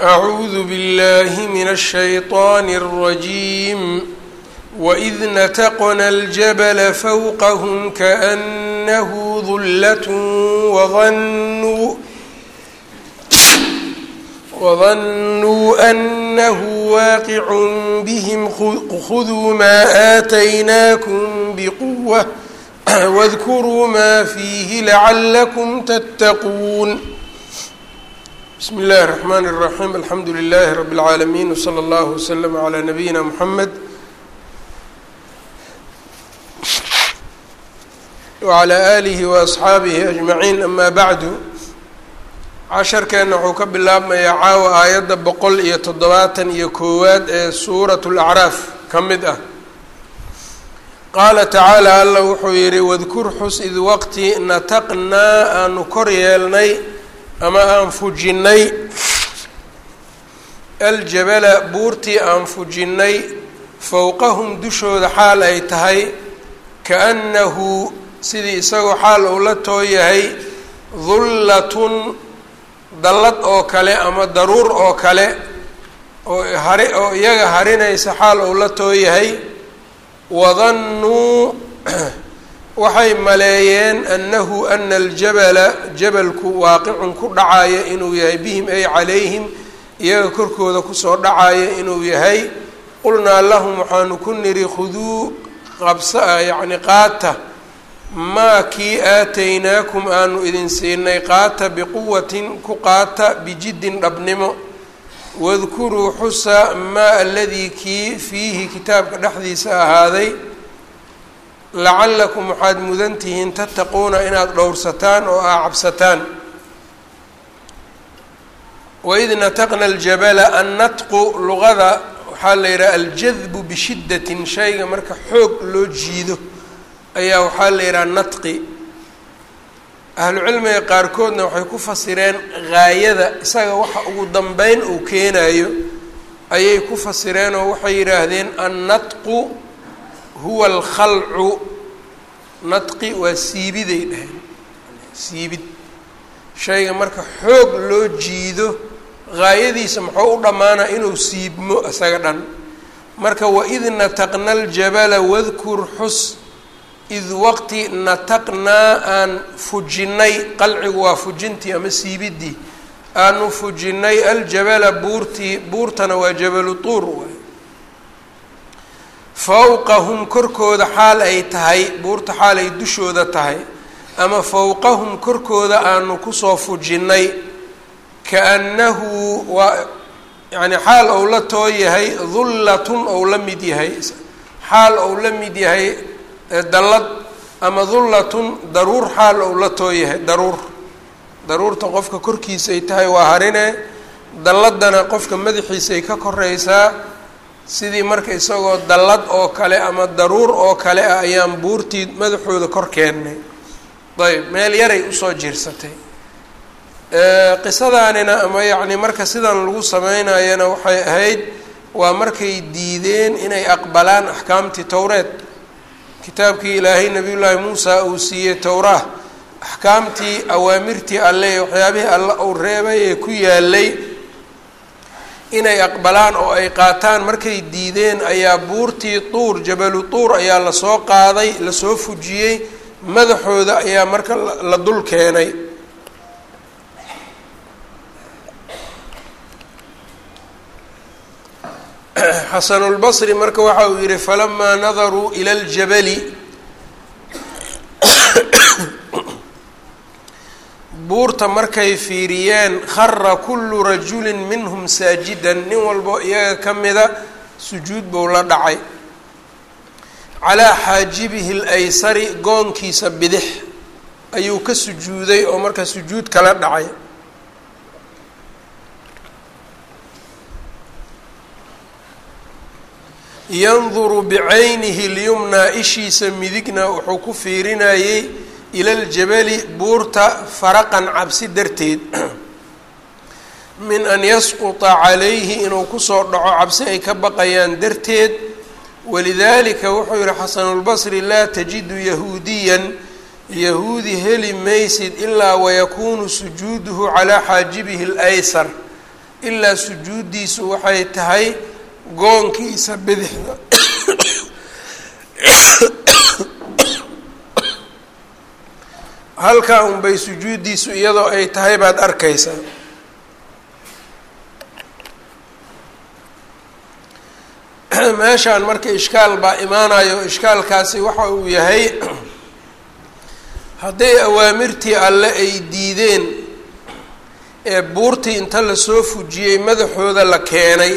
أعوذ بالله من الشيطان الرجيم وإذ نتقنا الجبل فوقهم كأنه ظلة وظنوا وظنوا أنه واقع بهم خذوا ما آتيناكم بقوة واذكروا ما فيه لعلكم تتقون بسم الله الرحمن الرحيم الحمد لله رب العالمين وصلى الله وسلم على نبينا محمد وعلى آله وأصxaabihi أجمعين أما bعdu casharkeenna wuxuu ka bilaabmayaa caawa aayadda boqol iyo toddobaatan iyo koowaad ee suuraة الأcraaf ka mid ah qaala tacaalى alla wuxuu yihi wadkur xus id waqti nataqnaa aanu kor yeelnay ama aan fujinnay aljabala buurtii aan fujinnay fowqahum dushooda xaal ay tahay kaأnnahu sidii isagoo xaal uu la too yahay dullatun dallad oo kale ama daruur oo kale oo hari oo iyaga harinaysa xaal uu la too yahay wadannuu waxay maleeyeen annahu ana aljabala jabalku waaqicun ku dhacaya inuu yahay bihim ay calayhim iyaga korkooda kusoo dhacaya inuu yahay qulnaa lahum waxaanu ku nidhi khuduu qabsa yacni qaata maa kii aataynaakum aanu idin siinay qaata biquwatin ku qaata bijiddin dhabnimo wadkuruu xusa maa aladii kii fiihi kitaabka dhexdiisa ahaaday lacallakum waxaad mudan tihiin tattaquuna inaad dhowrsataan oo aa cabsataan waid nataqna aljabala annatqu luqada waxaa la yidhaha aljadbu bishiddatin shayga marka xoog loo jiido ayaa waxaa la yidhaha natqi ahlucilmiga qaarkoodna waxay ku fasireen gaayada isaga waxa ugu dambeyn uu keenayo ayay ku fasireen oo waxay yidhaahdeen annatqu huwa alkhalcu natqi waa siibiday dhaheen siibid shayga marka xoog loo jiido gaayadiisa muxuu u dhammaanaa inuu siibmo isaga dhan marka waid nataqna aljabala wadkur xus id waqti nataqnaa aan fujinnay qalcigu waa fujintii ama siibiddii aanu fujinnay aljabala buurtii buurtana waa jabalu tuur waay fowqahum korkooda xaal ay tahay buurta xaal ay dushooda tahay ama fowqahum korkooda aanu kusoo fujinnay kaannahu waa yacni xaal ou la too yahay dullatun ou la mid yahay xaal ou la mid yahay dallad ama dullatun daruur xaal ou la too yahay daruur daruurta qofka korkiisay tahay waa harine dalladana qofka madaxiisay ka koreysaa sidii marka isagoo dallad oo kale ama daruur oo kale ah ayaan buurtii madaxooda kor keennay ayb meel yaray usoo jiirsatay qisadaanina ama yacni marka sidan lagu sameynayana waxay ahayd waa markay diideen inay aqbalaan axkaamtii towreed kitaabkii ilaahay nabiyullaahi muusa uu siiyey towraah axkaamtii awaamirtii alle ee waxyaabihii alle uu reebay ee ku yaalay inay aqbalaan oo ay qaataan markay diideen ayaa buurtii tuur jabalu tuur ayaa lasoo qaaday lasoo fujiyey madaxooda ayaa marka la dul keenay xasanulbasri marka waxa uu yihi falamaa nadaruu ila ljabali buurta markay fiiriyeen khara kullu rajulin minhum saajidan nin walbo iyaga ka mida sujuud buu la dhacay calaa xaajibihi alaysari goonkiisa bidix ayuu ka sujuuday oo marka sujuud kala dhacay yanduru bicaynihi lyumnaa ishiisa midigna wuxuu ku fiirinayey ila ljabali buurta faraqan cabsi darteed min an yasquta calayhi inuu kusoo dhaco cabsi ay ka baqayaan darteed walidaalika wuxuu yihi xasanulbasri laa tajidu yahuudiyan yahuudi heli maysid ilaa wayakuunu sujuuduhu calaa xaajibihi alaysar ilaa sujuuddiisu waxay tahay goonkiisa bidixda halkaa unbay sujuuddiisu iyadoo ay tahay baad arkaysaa meeshaan marka ishkaal baa imaanayo ishkaalkaasi waxa uu yahay hadday awaamirtii alle ay diideen ee buurtii inta lasoo fujiyey madaxooda la keenay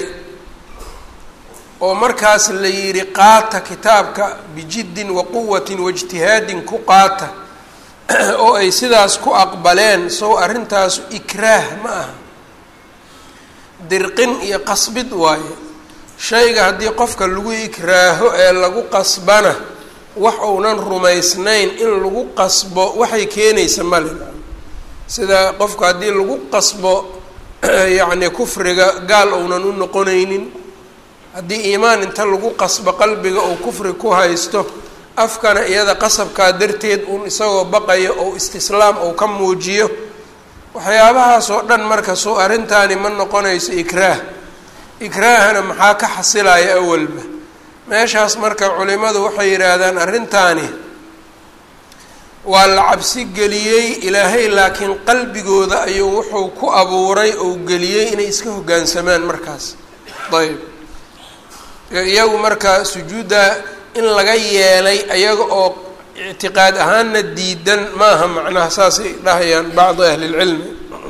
oo markaas la yidhi qaata kitaabka bijiddin wa quwatin waijtihaadin ku qaata oo ay sidaas ku aqbaleen sow arrintaasu ikraah ma aha dirqin iyo qasbid waaye shayga haddii qofka lagu ikraaho ee lagu qasbana wax uunan rumaysnayn in lagu qasbo waxay keenaysa male sida qofka haddii lagu qasbo yacni kufriga gaal uunan u noqonaynin haddii iimaan inta lagu qasbo qalbiga uu kufri ku haysto afkana iyada qasabkaa darteed uun isagoo baqayo ou istislaam ou ka muujiyo waxyaabahaas oo dhan marka soo arrintaani ma noqonayso ikraah ikraahana maxaa ka xasilaya awalba meeshaas marka culimadu waxay yidhaahdaan arrintaani waa la cabsi geliyey ilaahay laakiin qalbigooda ayuu wuxuu ku abuuray ou geliyey inay iska hoggaansamaan markaas ayb iyagu marka sujuudda in laga yeelay ayaga oo ictiqaad ahaanna diidan maaha macnaha saasay dhahayaan bacdu ahli lcilmi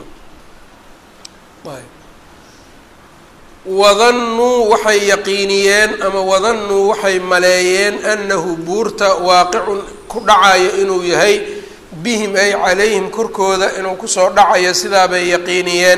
wadannuu waxay yaqiiniyeen ama wadannuu waxay maleeyeen annahu buurta waaqicun ku dhacayo inuu yahay bihim ay calayhim korkooda inuu kusoo dhacayo sidaabay yaqiiniyeen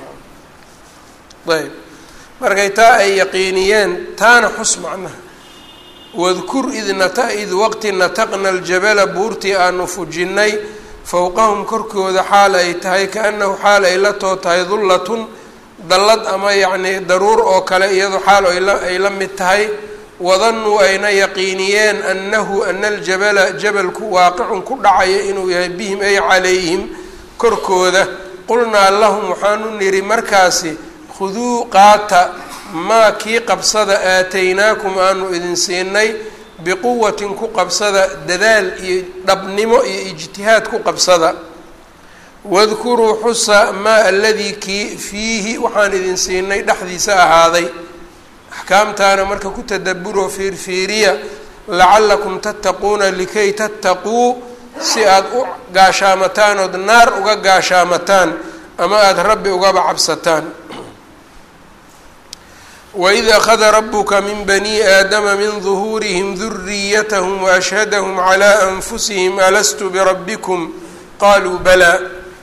ayb markay taa ay yaqiiniyeen taana xus macnaha wadkur id nata id waqti nataqna aljabala buurtii aanu fujinnay fowqahum korkooda xaal ay tahay kaannahu xaal ay la too tahay dullatun dallad ama yacnii daruur oo kale iyadoo xaal ay la mid tahay wadannuu ayna yaqiiniyeen annahu ana aljabala jabalku waaqicun ku dhacaya inuu yahay bihim ay calayhim korkooda qulnaa lahum waxaanu nidhi markaasi khuduu qaata maa kii qabsada aataynaakum aanu idin siinay biquwatin ku qabsada dadaal iyo dhabnimo iyo ijtihaad ku qabsada wadkuruu xusa maa aladii kii fiihi waxaan idin siinay dhexdiisa ahaaday axkaamtaana marka ku tadaburoo fiirfiiriya lacallakum tattaquuna likay tattaquu si aada u gaashaamataan ood naar uga gaashaamataan ama aada rabbi ugaba cabsataan waid akhada rabuka min bani aadama min duhuurihim duriyatahum waashhadahum calaa anfusihim alastu birabbikum qaluu balaa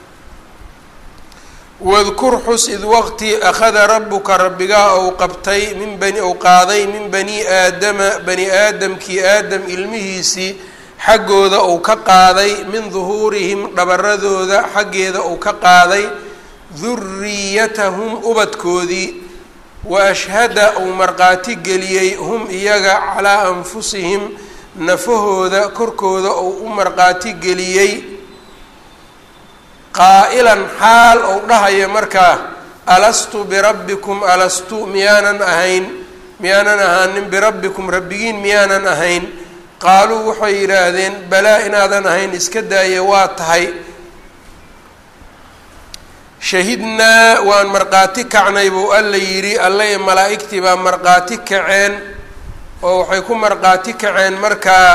wadkur xus id waqti akhada rabuka rabbigaa ou qabtay min bani ou qaaday min bani aadama bani aadamkii aadam ilmihiisii xaggooda ou ka qaaday min duhuurihim dhabaradooda xaggeeda ou ka qaaday duriyatahum ubadkoodii wa ashhada uu markhaati geliyey hum iyaga calaa anfusihim nafahooda korkooda ou u markhaati geliyey qaa'ilan xaal ou dhahaya markaa alastu birabbikum alastu miyaanan ahayn miyaanan ahaanin birabbikum rabbigiin miyaanan ahayn qaaluu waxay yidhaahdeen balaa inaadan ahayn iska daaya waa tahay shahidnaa waan markhaati kacnay buu alla yidhi alla iyo malaa'igtii baa markhaati kaceen oo waxay ku markhaati kaceen markaa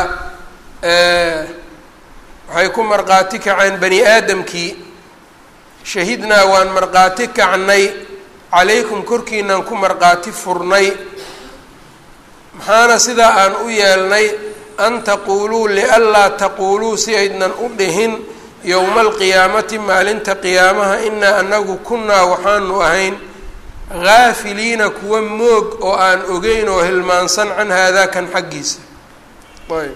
waxay ku markhaati kaceen bani aadamkii shahidnaa waan markhaati kacnay calaykum korkiinaan ku markhaati furnay maxaana sidaa aan u yeelnay an taquuluu lianlaa taquuluu si aydnan u dhihin yowma alqiyaamati maalinta qiyaamaha inaa anagu kunnaa waxaanu ahayn haafiliina kuwa moog oo aan ogeyn oo hilmaansan can haadaa kan xaggiisa ayb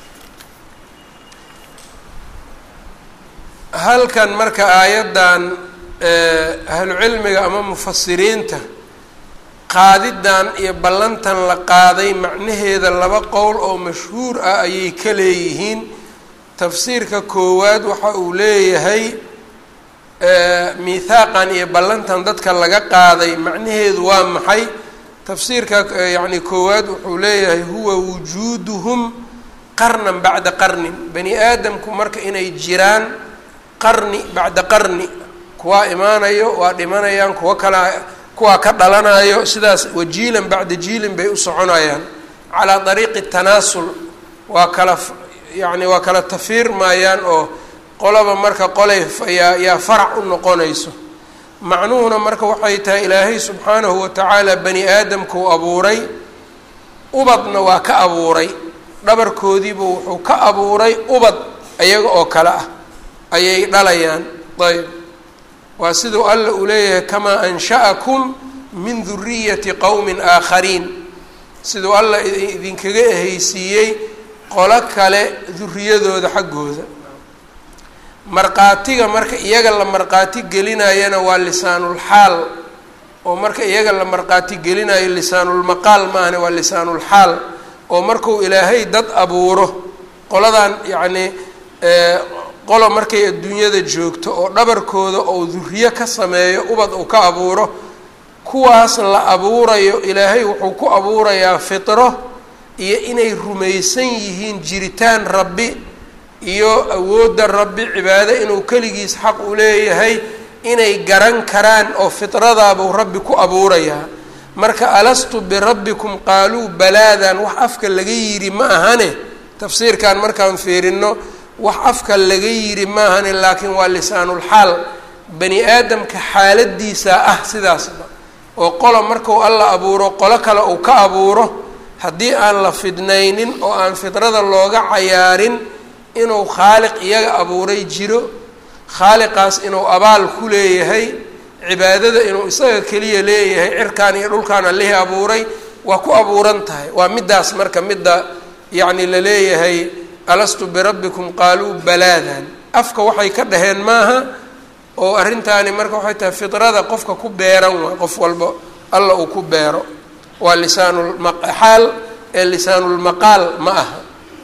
halkan marka aayaddan ahlucilmiga ama mufasiriinta qaadidan iyo ballantan la qaaday macnaheeda laba qowl oo mashhuur ah ayay ka leeyihiin tafsiirka koowaad waxa uu leeyahay miithaaqan iyo ballantan dadka laga qaaday macnaheedu waa maxay tafsiirka yacni koowaad wuxuu leeyahay huwa wujuuduhum qarnan bacda qarnin bani aadamku marka inay jiraan qarni bacda qarni kuwaa imaanayo waa dhimanayaan kuwa kala kuwaa ka dhalanayo sidaas wajiilan bacda jiilin bay u soconayaan calaa dariiqi tanaasul waa kala yacni waa kala tafiir maayaan oo qolaba marka qolay yaa yaa farac u noqonayso macnuhuna marka waxay tahay ilaahay subxaanahu watacaala bani aadamkuu abuuray ubadna waa ka abuuray dhabarkoodiibuu wuxuu ka abuuray ubad iyaga oo kale ah ayay dhalayaan ayb waa siduu alla uu leeyahay kamaa ansha'akum min duriyati qowmin aakhariin siduu alla idinkaga ehaysiiyey qolo kale duriyadooda xaggooda markhaatiga marka iyaga la markhaati gelinayana waa lisaanulxaal oo marka iyaga la markhaati gelinayo lisaanulmaqaal maahane waa lisaanulxaal oo markuu ilaahay dad abuuro qoladan yacnii qolo markay adduunyada joogto oo dhabarkooda oo duriyo ka sameeyo ubad uu ka abuuro kuwaas la abuurayo ilaahay wuxuu ku abuurayaa fitro iyo inay rumaysan yihiin jiritaan rabbi iyo awoodda rabbi cibaado inuu keligiis xaq u leeyahay inay garan karaan oo fitradaabuu rabbi ku abuurayaa marka alastu birabbikum qaaluu balaadan wax afka laga yidhi ma ahane tafsiirkan markaan fiirino wax afka laga yidhi ma ahane laakiin waa lisaanulxaal bani aadamka xaaladiisa ah sidaasba oo qolo marku alla abuuro qolo kale uu ka abuuro haddii aan la fidnaynin oo aan fidrada looga cayaarin inuu khaaliq iyaga abuuray jiro khaaliqaas inuu abaal ku leeyahay cibaadada inuu isaga keliya leeyahay cirkaan iyo dhulkaan allihii abuuray waa ku abuuran tahay waa middaas marka midda yacni la leeyahay alastu birabbikum qaaluu balaadan afka waxay ka dhaheen maaha oo arrintaani marka waxay tahay fidrada qofka ku beeran waa qof walba alla uu ku beero waa lisaanulmaqaal ee lisaanulmaqaal ma aha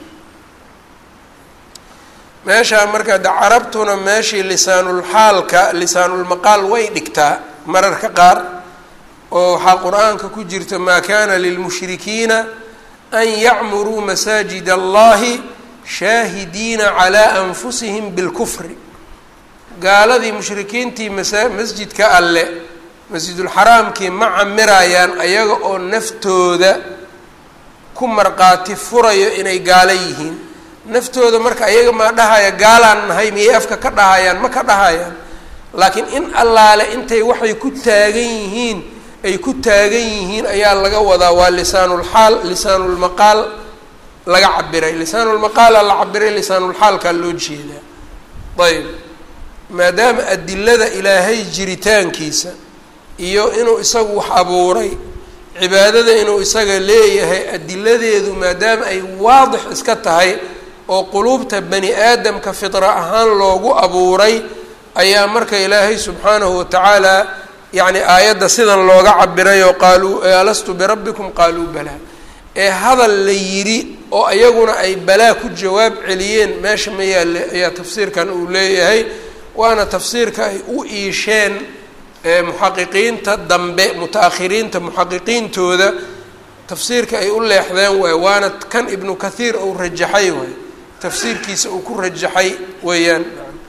meeshaa marka de carabtuna meeshii lisaanulxaalka lisaanulmaqaal way dhigtaa mararka qaar oo waxaa qur-aanka ku jirta maa kana lilmushrikiina an yacmuruu masaajid allahi shaahidiina calaa anfusihim bilkufri gaaladii mushrikiintii masa masjidka alle masjidulxaraamkii ma camirayaan ayaga oo naftooda ku marqaati furayo inay gaalo yihiin naftooda marka ayaga maa dhahaya gaalaan nahay miyay afka ka dhahayaan ma ka dhahayaan laakiin in allaale intay waxay ku taagan yihiin ay ku taagan yihiin ayaa laga wadaa waa lisaanulxaal lisaanulmaqaal laga cabiray lisaanulmaqaala la cabiray lisaanulxaalkaa loo jeedaa ayb maadaama adilada ilaahay jiritaankiisa iyo inuu isagu wax abuuray cibaadada inuu isaga leeyahay adiladeedu maadaama ay waadix iska tahay oo quluubta bani aadamka fitra ahaan loogu abuuray ayaa marka ilaahay subxaanahu watacaala yacni aayadda sidan looga cabiray oo qaaluu alastu birabbikum qaaluu balaa ee hadal la yidhi oo iyaguna ay balaa ku jawaab celiyeen meesha ma yaalle ayaa tafsiirkan uu leeyahay waana tafsiirka ay u iisheen muxaqiqiinta dambe muta-akhiriinta muxaqiqiintooda tafsiirka ay u leexdeen waay waana kan ibnu kathiir uu rajaxay waay tafsiirkiisa uu ku rajaxay weeyaan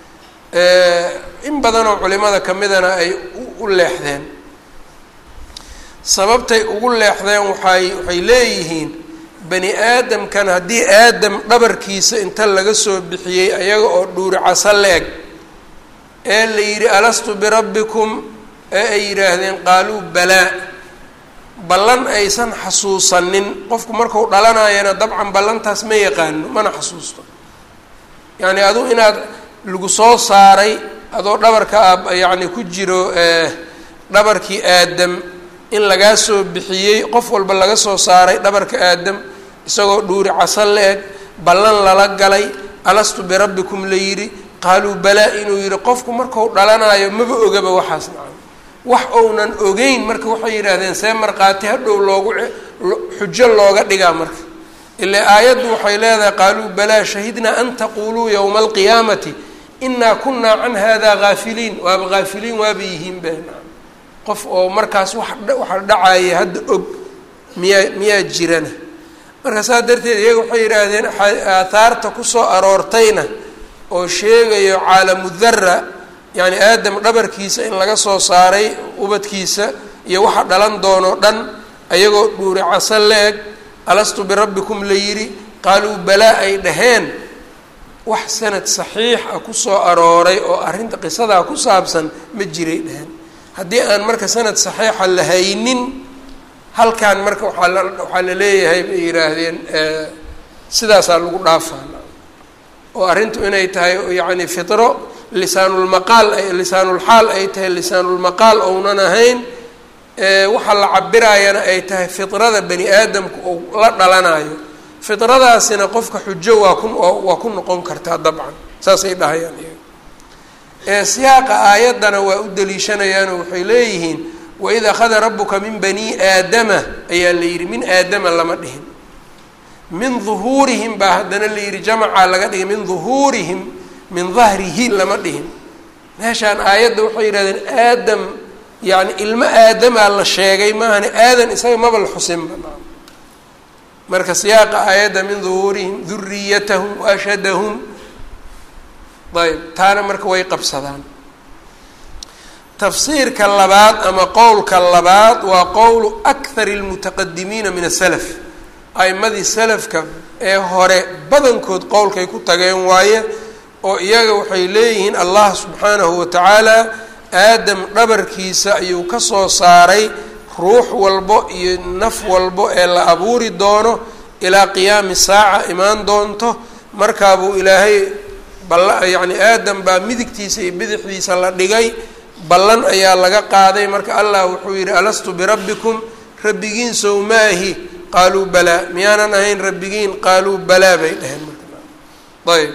in badanoo culimada kamidana ay u leexdeen sababtay ugu leexdeen waxay waxay leeyihiin bani aadamkan haddii aadam dhabarkiisa inta laga soo bixiyey ayaga oo dhuuri casa le-eg ee la yidhi alastu birabbikum ee ay yidhaahdeen qaaluu balaa ballan aysan xasuusanin qofku marku dhalanayana dabcan ballantaas ma yaqaano mana xasuusto yacni adu inaad lagu soo saaray adoo dhabarka a yacni ku jiro dhabarkii aadam in lagaa soo bixiyey qof walba laga soo saaray dhabarka aadam isagoo dhuuri casa le-eg ballan lala galay alastu birabbikum la yidhi qaaluu balaa inuu yidhi qofku marku dhalanayo maba ogaba waxaas nacam wax ounan ogeyn marka waxay yidhaahdeen see markhaati hadhow loogu xujo looga dhigaa marka ilaa aayaddu waxay leedahay qaaluu balaa shahidnaa an taquuluu yowma alqiyaamati inaa kunaa can hada gaafiliin waaba gaafiliin waaba yihiin be qof oo markaas wax waxa dhacaya hadda og miyaa miyaa jirana marka saas darteed iyaga waxay yidhaahdeen aathaarta kusoo aroortayna oo sheegayo caalamu dara yacni aadam dhabarkiisa in laga soo saaray ubadkiisa iyo waxa dhalan doonoo dhan ayagoo dhuuri casa la-eg alastu birabbikum la yidhi qaaluu balaa ay dhaheen wax sanad saxiix ah kusoo arooray oo arrinta qisadaa ku saabsan ma jiray dhaheen haddii aan marka sanad saxiixa la haynin halkan marka waaa la waxaa la leeyahay bay yidhaahdeen sidaasaa lagu dhaafaa oo arrintu inay tahay yacni fitro lisaanulmaqaal lisaanulxaal ay tahay lisaanulmaqaal ounan ahayn waxa la cabiraayana ay tahay fitrada bani aadamku ou la dhalanayo fitradaasina qofka xujo waa ku waa ku noqon kartaa dabcan saasay dhahayaan iyaga siyaaqa aayaddana waa u daliishanayaanoo waxay leeyihiin waid akhada rabuka min bani aadama ayaa la yidhi min aadama lama dhihin min duhuurihim baa haddana la yidhi jamacaa laga dhigay min duhuurihim min dahrihi lama dhihin meeshaan aayadda waxay yidhahdeen aadam yani ilmo aadamaa la sheegay maahane aadan isaga maba la xusinba marka siyaaqa aayadda min duhuurihim duriyatahum waashhadahum ayb taana marka way qabsadaan tafsiirka labaad ama qowlka labaad waa qowlu akhari lmutaqadimiina min asalaf a'imadii salafka ee hore badankood qowlkay ku tageen waaye oo iyaga waxay leeyihiin allah subxaanahu wa tacaala aadam dhabarkiisa ayuu ka soo saaray ruux walbo iyo naf walbo ee la abuuri doono ilaa qiyaami saaca imaan doonto markaabuu ilaahay balla yacni aadam baa midigtiisa iyo bidixdiisa la dhigay ballan ayaa laga qaaday marka allah wuxuu yidhi alastu birabbikum rabbigiin sow maahi qaaluu balaa miyaanan ahayn rabbigiin qaaluu balaa bay dheheen marka ayb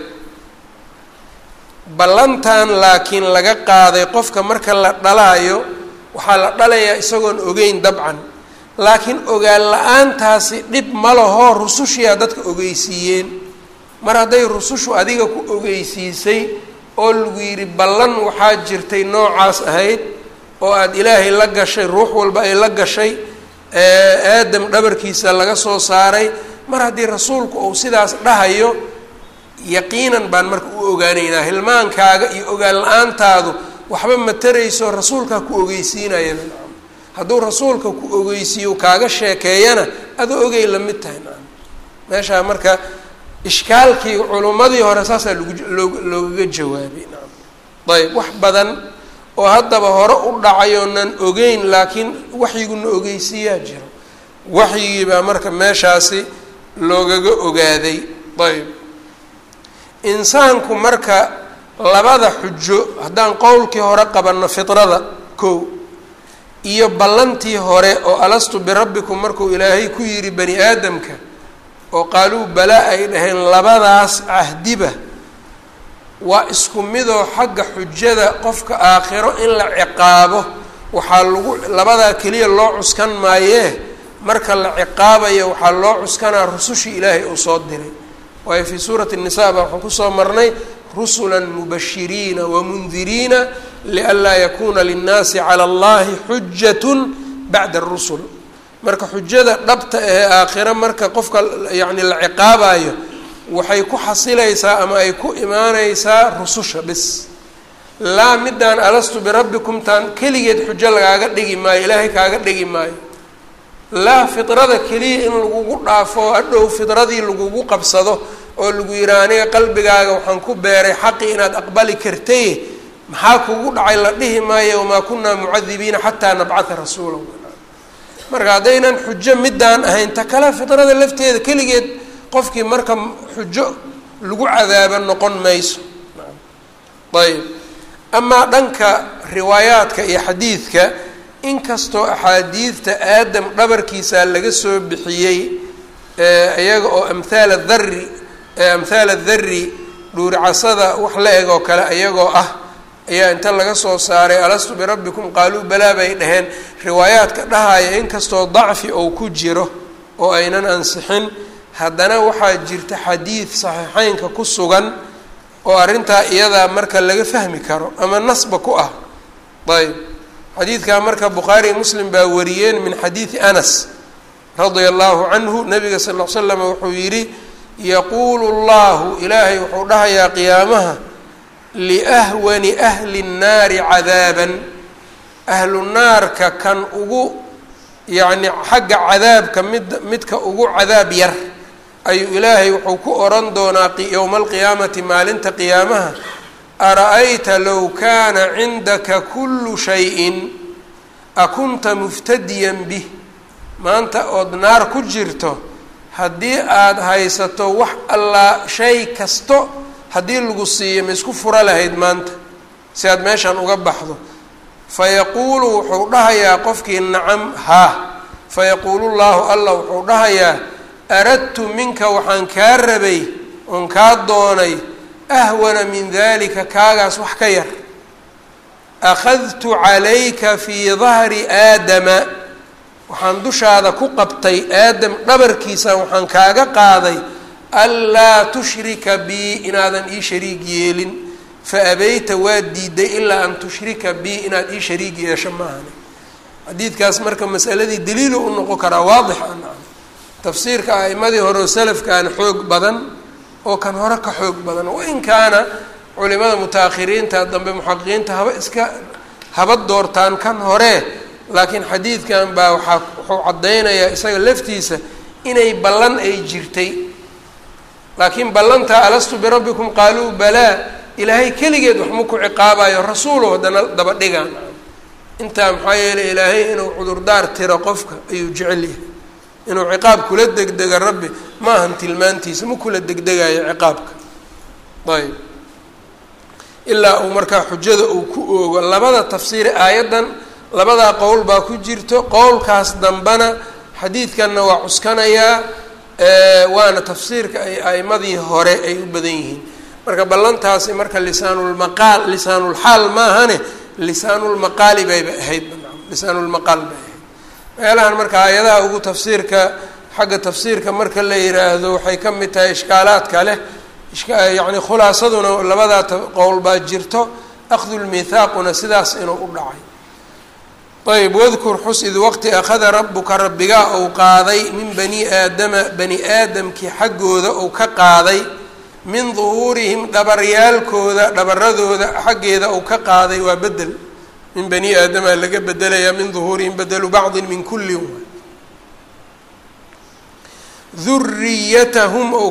ballantan laakiin laga qaaday qofka marka la dhalaayo waxaa la dhalayaa isagoon ogeyn dabcan laakiin ogaan la-aantaasi dhib ma laho rusushiyaa dadka ogeysiiyeen mar hadday rusushu adiga ku ogeysiisay oo lagu yidhi ballan waxaa jirtay noocaas ahayd oo aada ilaahay la gashay ruux walba ay la gashay aadam dhabarkiisa laga soo saaray mar haddii rasuulku uu sidaas dhahayo yaqiinan baan marka u ogaanaynaa hilmaankaaga iyo ogaan la-aantaadu waxba ma tarayso rasuulkaa ku ogeysiinaya hadduu rasuulka ku ogeysiiyo kaaga sheekeeyana adoo ogey la mid tahay naam meeshaa marka ishkaalkii culummadii hore saasaa lagu loo loogaga jawaabay naam ayb wax badan oo haddaba hore u dhacayoonan ogeyn laakiin waxyiguna ogeysiiyaa jiro waxyigii baa marka meeshaasi loogaga ogaaday ayb insaanku marka labada xujo haddaan qowlkii hore qabanno fitrada kow iyo ballantii hore oo alastu birabbikum markuu ilaahay ku yidhi bani aadamka oo qaaluu balaa ay dhaheen labadaas cahdiba waa isku midoo xagga xujada qofka aakhiro in la ciqaabo waxaa lagu labadaa keliya loo cuskan maayee marka la ciqaabayo waxaa loo cuskanaa rusushii ilaahay uu soo diray waayo fii suurati الnisa baa waxaan kusoo marnay rusula mubashiriina wamundiriina lianlaa yakuna linnaasi calى اllahi xujat bacda الrusul marka xujada dhabta ee aakhiro marka qofka yani la ciqaabayo waxay ku xasilaysaa ama ay ku imaaneysaa rususha bis laa midaan alastu birabbikum taan keligeed xujo lagaaga dhigi maayo ilaahay kaaga dhigi maayo laa fidrada keliya in lagugu dhaafo hadhow fidradii lagugu qabsado oo lagu yidhaha aniga qalbigaaga waxaan ku beeray xaqi inaad aqbali kartay maxaa kugu dhacay la dhihi maayo wamaa kunaa mucadibiina xataa nabcata rasuula marka haddaynan xujo midaan ahayn ta kale fidrada lafteeda keligeed qofkii marka xujo lagu cadaabo noqon mayso ayb amaa dhanka riwaayaadka iyo xadiidka inkastoo axaadiidta aadam dhabarkiisa laga soo bixiyey iyaga oo amhaal adari amhaal adari dhuuricasada wax la eg oo kale iyagoo ah ayaa inta laga soo saaray alastu birabbikum qaaluu balaa bay dhaheen riwaayaadka dhahaya inkastoo dacfi ou ku jiro oo aynan ansixin haddana waxaa jirta xadiid saxiixeynka ku sugan oo arrintaa iyadaa marka laga fahmi karo ama nasba ku ah ayb xadiidkaa marka bukhaari muslim baa wariyeen min xadiidi anas radia allahu canhu nabiga sal l slam wuxuu yidhi yaquulu llahu ilaahay wuxuu dhahayaa qiyaamaha liahwani ahli nnaari cadaaban ahlu naarka kan ugu yacni xagga cadaabka mid midka ugu cadaab yar ayuu ilaahay wuxuu ku oran doonaa yowma alqiyaamati maalinta qiyaamaha ara-ayta low kaana cindaka kullu shayin akunta muftadiyan bih maanta ood naar ku jirto haddii aada haysato wax allaa shay kasto haddii lagu siiyo ma isku fura lahayd maanta si aad meeshan uga baxdo fayaquulu wuxuu dhahayaa qofkii nacam haa fayaquulu llaahu allah wuxuu dhahayaa aradtu minka waxaan kaa rabay oon kaa doonay ahwana min dalika kaagaas wax ka yar akhadtu calayka fii dahri aadama waxaan dushaada ku qabtay aadam dhabarkiisa waxaan kaaga qaaday anlaa tushrika bii inaadan ii shariig yeelin fa abayta waa diiday ilaa an tushrika bii inaad ii shariig yeesho maahane xadiidkaas marka masaladii daliilu u noqon karaa waadix a tafsiirka a'imadii hore oo salafkaana xoog badan oo kan hore ka xoog badan wain kaana culimada muta-akhiriinta dambe muxaqiqiinta haba iska haba doortaan kan hore laakiin xadiidkan baa waxaa wuxuu caddaynayaa isaga laftiisa inay ballan ay jirtay laakiin ballantaa alastu birabbikum qaaluu balaa ilaahay keligeed waxma ku ciqaabayo rasuulo haddana daba dhigaan intaa maxaa yeelay ilaahay inuu cudurdaar tiro qofka ayuu jecel yahay inuu ciqaab kula degdega rabbi ma ahan tilmaantiisa ma kula degdegayo ciqaabka ayb ilaa uu markaa xujada uu ku oogo labada tafsiiri aayaddan labadaa qowl baa ku jirto qowlkaas dambana xadiidkanna waa cuskanayaa waana tafsiirka ay a'imadii hore ay u badan yihiin marka ballantaasi marka lisaanulmaqaal lisaanulxaal maahane lisaanulmaqaali bayba ahayd lisaanulmaqaal bay ahayd meelahan marka aayadaha ugu tafsiirka xagga tafsiirka marka la yiraahdo waxay ka mid tahay ishkaalaadka leh yacni khulaasaduna labadaa qowl baa jirto akhdulmithaaquna sidaas inuu u dhacay ayb wadkur xus id waqti akhada rabuka rabbigaa ou qaaday min bani aadama bani aadamkii xaggooda ou ka qaaday min duhuurihim dhabaryaalkooda dhabaradooda xaggeeda ou ka qaaday waa bedel min bani aadama laga bedelayaa min duhuurihim bedelu bacdin min kullin duriyatahum ou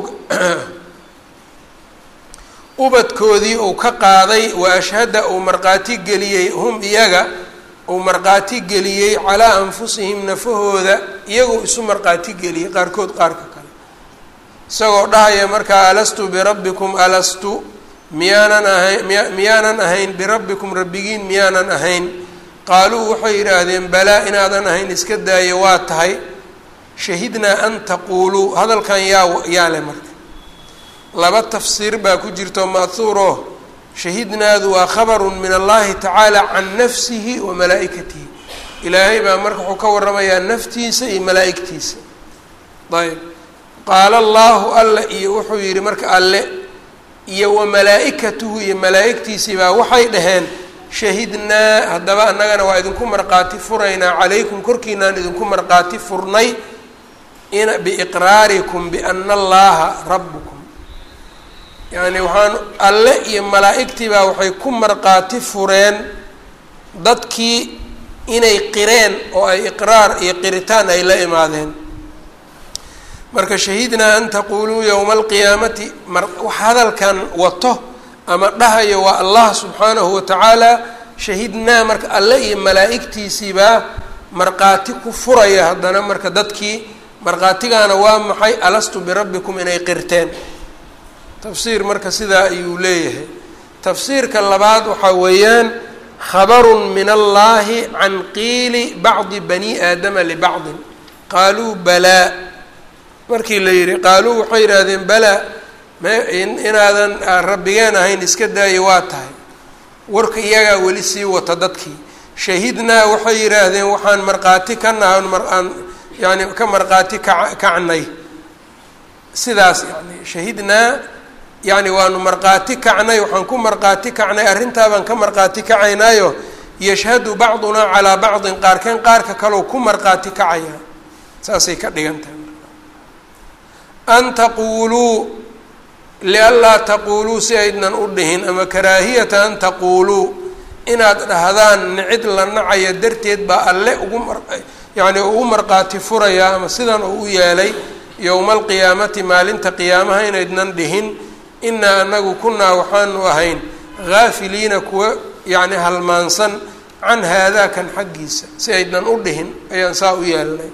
ubadkoodii ou ka qaaday wa ashhada uu markhaati geliyey hum iyaga uu markhaati geliyey calaa anfusihim nafahooda iyagoo isu markhaati geliyey qaarkood qaarka kale isagoo dhahaya markaa alastu birabbikum alastu miyaanan ahayn miya miyaanan ahayn birabbikum rabbigiin miyaanan ahayn qaaluu waxay yidhaahdeen balaa inaadan ahayn iska daayo waa tahay shahidnaa an taquuluu hadalkan yaa yaa leh marka laba tafsiir baa ku jirto ma'huuro shahidnaadu waa khabarun min allahi tacaala can nafsihi wa malaa'ikatihi ilaahay baa marka wuxuu ka warramayaa naftiisa iyo malaa'igtiisa ayb qaala allaahu alla iyo wuxuu yidhi marka alle iyo wa malaa'ikatuhu iyo malaa'igtiisii baa waxay dhaheen shahidnaa haddaba annagana waa idinku markhaati furaynaa calaykum korkiinaan idinku markhaati furnay in biiqraarikum biana allaha rabbukum yacni waxaan alle iyo malaa'igtii baa waxay ku markhaati fureen dadkii inay qireen oo ay iqraar iyo qiritaan ay la imaadeen marka shahidnaa an taquuluu yowma alqiyaamati mar wax hadalkan wato ama dhahayo waa allah subxaanahu watacaala shahidnaa marka alle iyo malaa'igtiisiibaa markhaati ku furaya haddana marka dadkii markhaatigaana waa maxay alastu birabbikum inay qirteen tafsiir marka sidaa ayuu leeyahay tafsiirka labaad waxaa weeyaan khabarun min allahi can qiili bacdi bani aadama libacdin qaaluu balaa markii la yidhi qaaluu waxay yidhaahdeen balaa me inaadan rabbigeen ahayn iska daayo waa tahay warka iyagaa weli sii wata dadkii shahidnaa waxay yidhaahdeen waxaan markhaati ka nahan maraan yani ka markhaati ka kacnay sidaas yani shahidnaa yacni waanu markhaati kacnay waxaan ku markhaati kacnay arrintaabaan ka markhaati kacaynaayo yashhadu bacdunaa calaa bacdin qaarkeen qaarka kaleo ku markhaati kacaya saasay ka dhigan tahay an taquuluu lianlaa taquuluu si aydnan u dhihin ama karaahiyata an taquuluu inaad dhahdaan nicid la nacaya darteed baa alle ugu mar yacni ugu markhaati furayaa ama sidan uu u yeelay yowma alqiyaamati maalinta qiyaamaha inaydnan dhihin inaa anagu kunaa waxaanu ahayn haafiliina kuwa yacni halmaansan can haadaa kan xaggiisa si aydnan u dhihin ayaan saa u yeelnay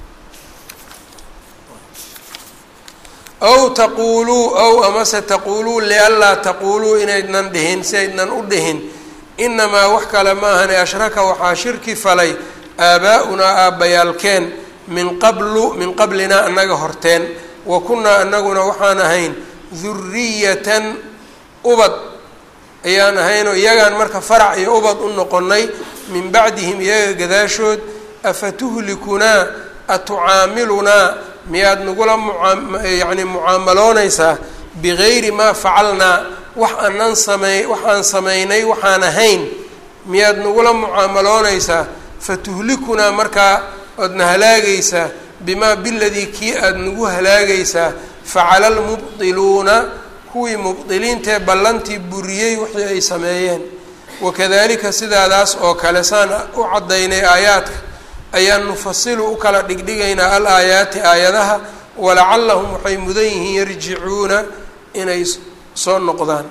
ow taquuluu ow amase taquuluu lianlaa taquuluu inaydnan dhihin si aydnan u dhihin inamaa wax kale ma ahane ashraka waxaa shirki falay aabaa-unaa aabbayaalkeen min qablu min qablinaa annaga horteen wa kunnaa annaguna waxaan ahayn duriyatan ubad ayaan ahaynoo iyagaan marka farac iyo ubad u noqonnay min bacdihim iyaga gadaashood afatuhlikunaa atucaamilunaa miyaad nagula muaa yacni mucaamaloonaysaa bigayri maa facalnaa wax aanan samey wax aan samaynay waxaan ahayn miyaad nagula mucaamaloonaysaa fatuhlikunaa markaa oodna halaagaysaa bimaa biladii kii aada nagu halaagaysaa facala almubdiluuna kuwii mubdiliintaee ballantii buriyey wixii ay sameeyeen wakadalika sidaadaas oo kale saan u caddaynay aayaadka ayaan nufasilu u kala dhigdhigaynaa al aayaati aayadaha walacallahum waxay mudan yihiin yarjicuuna inay soo noqdaan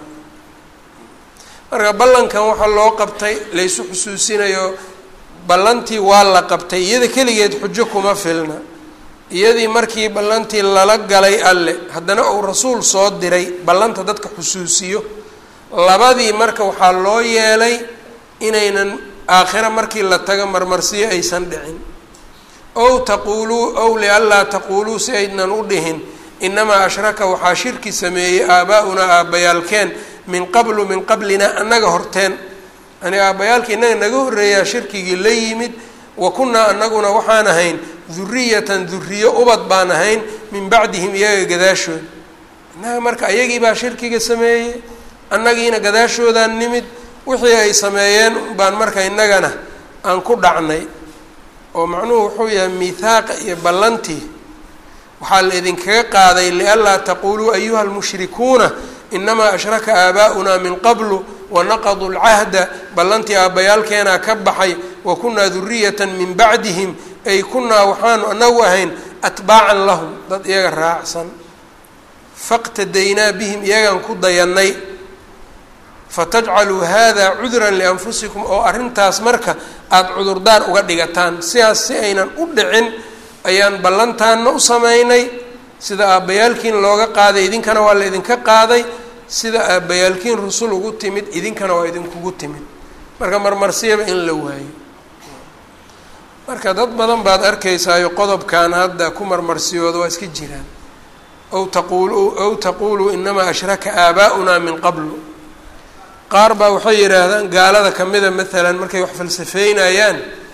marka ballankan waxaa loo qabtay laysu xusuusinayo ballantii waa la qabtay iyada keligeed xujo kuma filna iyadii markii ballantii lala galay alle haddana uu rasuul soo diray ballanta dadka xusuusiyo labadii marka waxaa loo yeelay inaynan aakhira markii la tago marmarsiyo aysan dhicin ow taquuluu ow lianlaa taquuluu si aydnan u dhihin inamaa ashraka waxaa shirki sameeyey aabaa-unaa aabbayaalkeen min qablu min qablina annaga horteen yani aabbayaalka innaga naga horreeyaa shirkigii la yimid wa kunnaa annaguna waxaan ahayn duriyatan duriyo ubad baan ahayn min bacdihim iyaga gadaashood innaga marka ayagii baa shirkiga sameeyey annagiina gadaashoodaan nimid wixii ay sameeyeen baan marka innagana aan ku dhacnay oo macnuhu wuxuu yahay miihaaqa iyo ballantii waxaa la idinkaga qaaday lianlaa taquuluu ayuha lmushrikuuna inamaa ashraka aabaa'unaa min qablu wanaqaduu lcahda ballantii aabbayaalkeenaa ka baxay wa kunnaa duriyatan min bacdihim ay kunnaa waxaanu anagu ahayn atbaacan lahum dad iyaga raacsan faqtadaynaa bihim iyagaan ku dayannay fatajcaluu hada cudran lianfusikum oo arrintaas marka aada cudurdaar uga dhigataan sidaas si aynan u dhicin ayaan ballantaanna u samaynay sida aabbayaalkiin looga qaaday idinkana waa la idinka qaaday sida aabbayaalkiin rusul ugu timid idinkana waa idinkugu timid marka marmarsiyaba in la waayo marka dad badan baad arkaysaayo qodobkan hadda ku marmarsiyooda waa iska jiraan ow taquulu ow taquuluu inamaa ashraka aabaa'unaa min qablu qaar baa waxay yidhaahdaan gaalada kamida maalan markay wax falsafeynayaan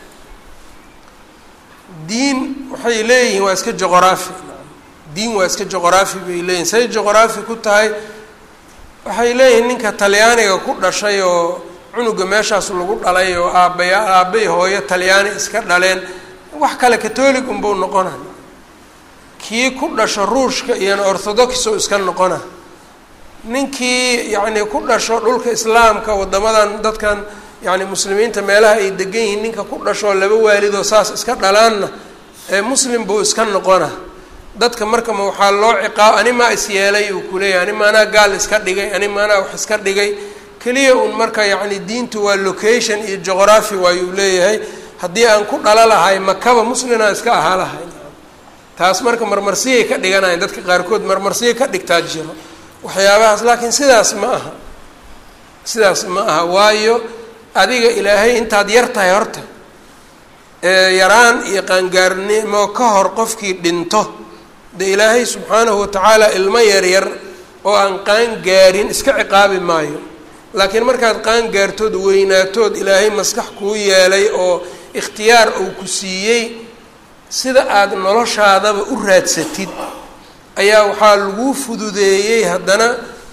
diin waxay leeyihiin waa iska joqoraafi diin waa iska joqoraafi bay leeyihin say joqoraafi ku tahay waxay leeyihiin ninka talyaaniga ku dhashay oo cunuga meeshaas lagu dhalay oo aabbaya aabbay hooyo talyaani iska dhaleen wax kale catolic unbuu noqona kii ku dhasho ruushka iyona orthodox oo iska noqona ninkii yacni ku dhasho dhulka islaamka waddamadan dadkan yacni muslimiinta meelaha ay degan yihiin ninka ku dhashoo laba waalidoo saas iska dhalaanna ee muslim buu iska noqona dadka marka ma waxaa loo ciqaab ani maa isyeelay uu kuleeyahay ani maanaa gaal iska dhigay ani maanaa wax iska dhigay keliya un marka yacni diintu waa location iyo geography waayuu leeyahay haddii aan ku dhala lahay makaba muslinaa iska ahaa lahay taas marka marmarsiyay ka dhiganayan dadka qaarkood marmarsiya ka dhigtaa jiro waxyaabahaas laakiin sidaas ma aha sidaas ma aha waayo adiga ilaahay intaad yar tahay horta yaraan iyo qaangaarnimo ka hor qofkii dhinto dee ilaahay subxaanahu watacaala ilmo yaryar oo aan qaan gaarin iska ciqaabi maayo laakiin markaad qaan gaartood weynaatood ilaahay maskax kuu yeelay oo ikhtiyaar uu ku siiyey sida aada noloshaadaba u raadsatid ayaa waxaa laguu fududeeyey haddana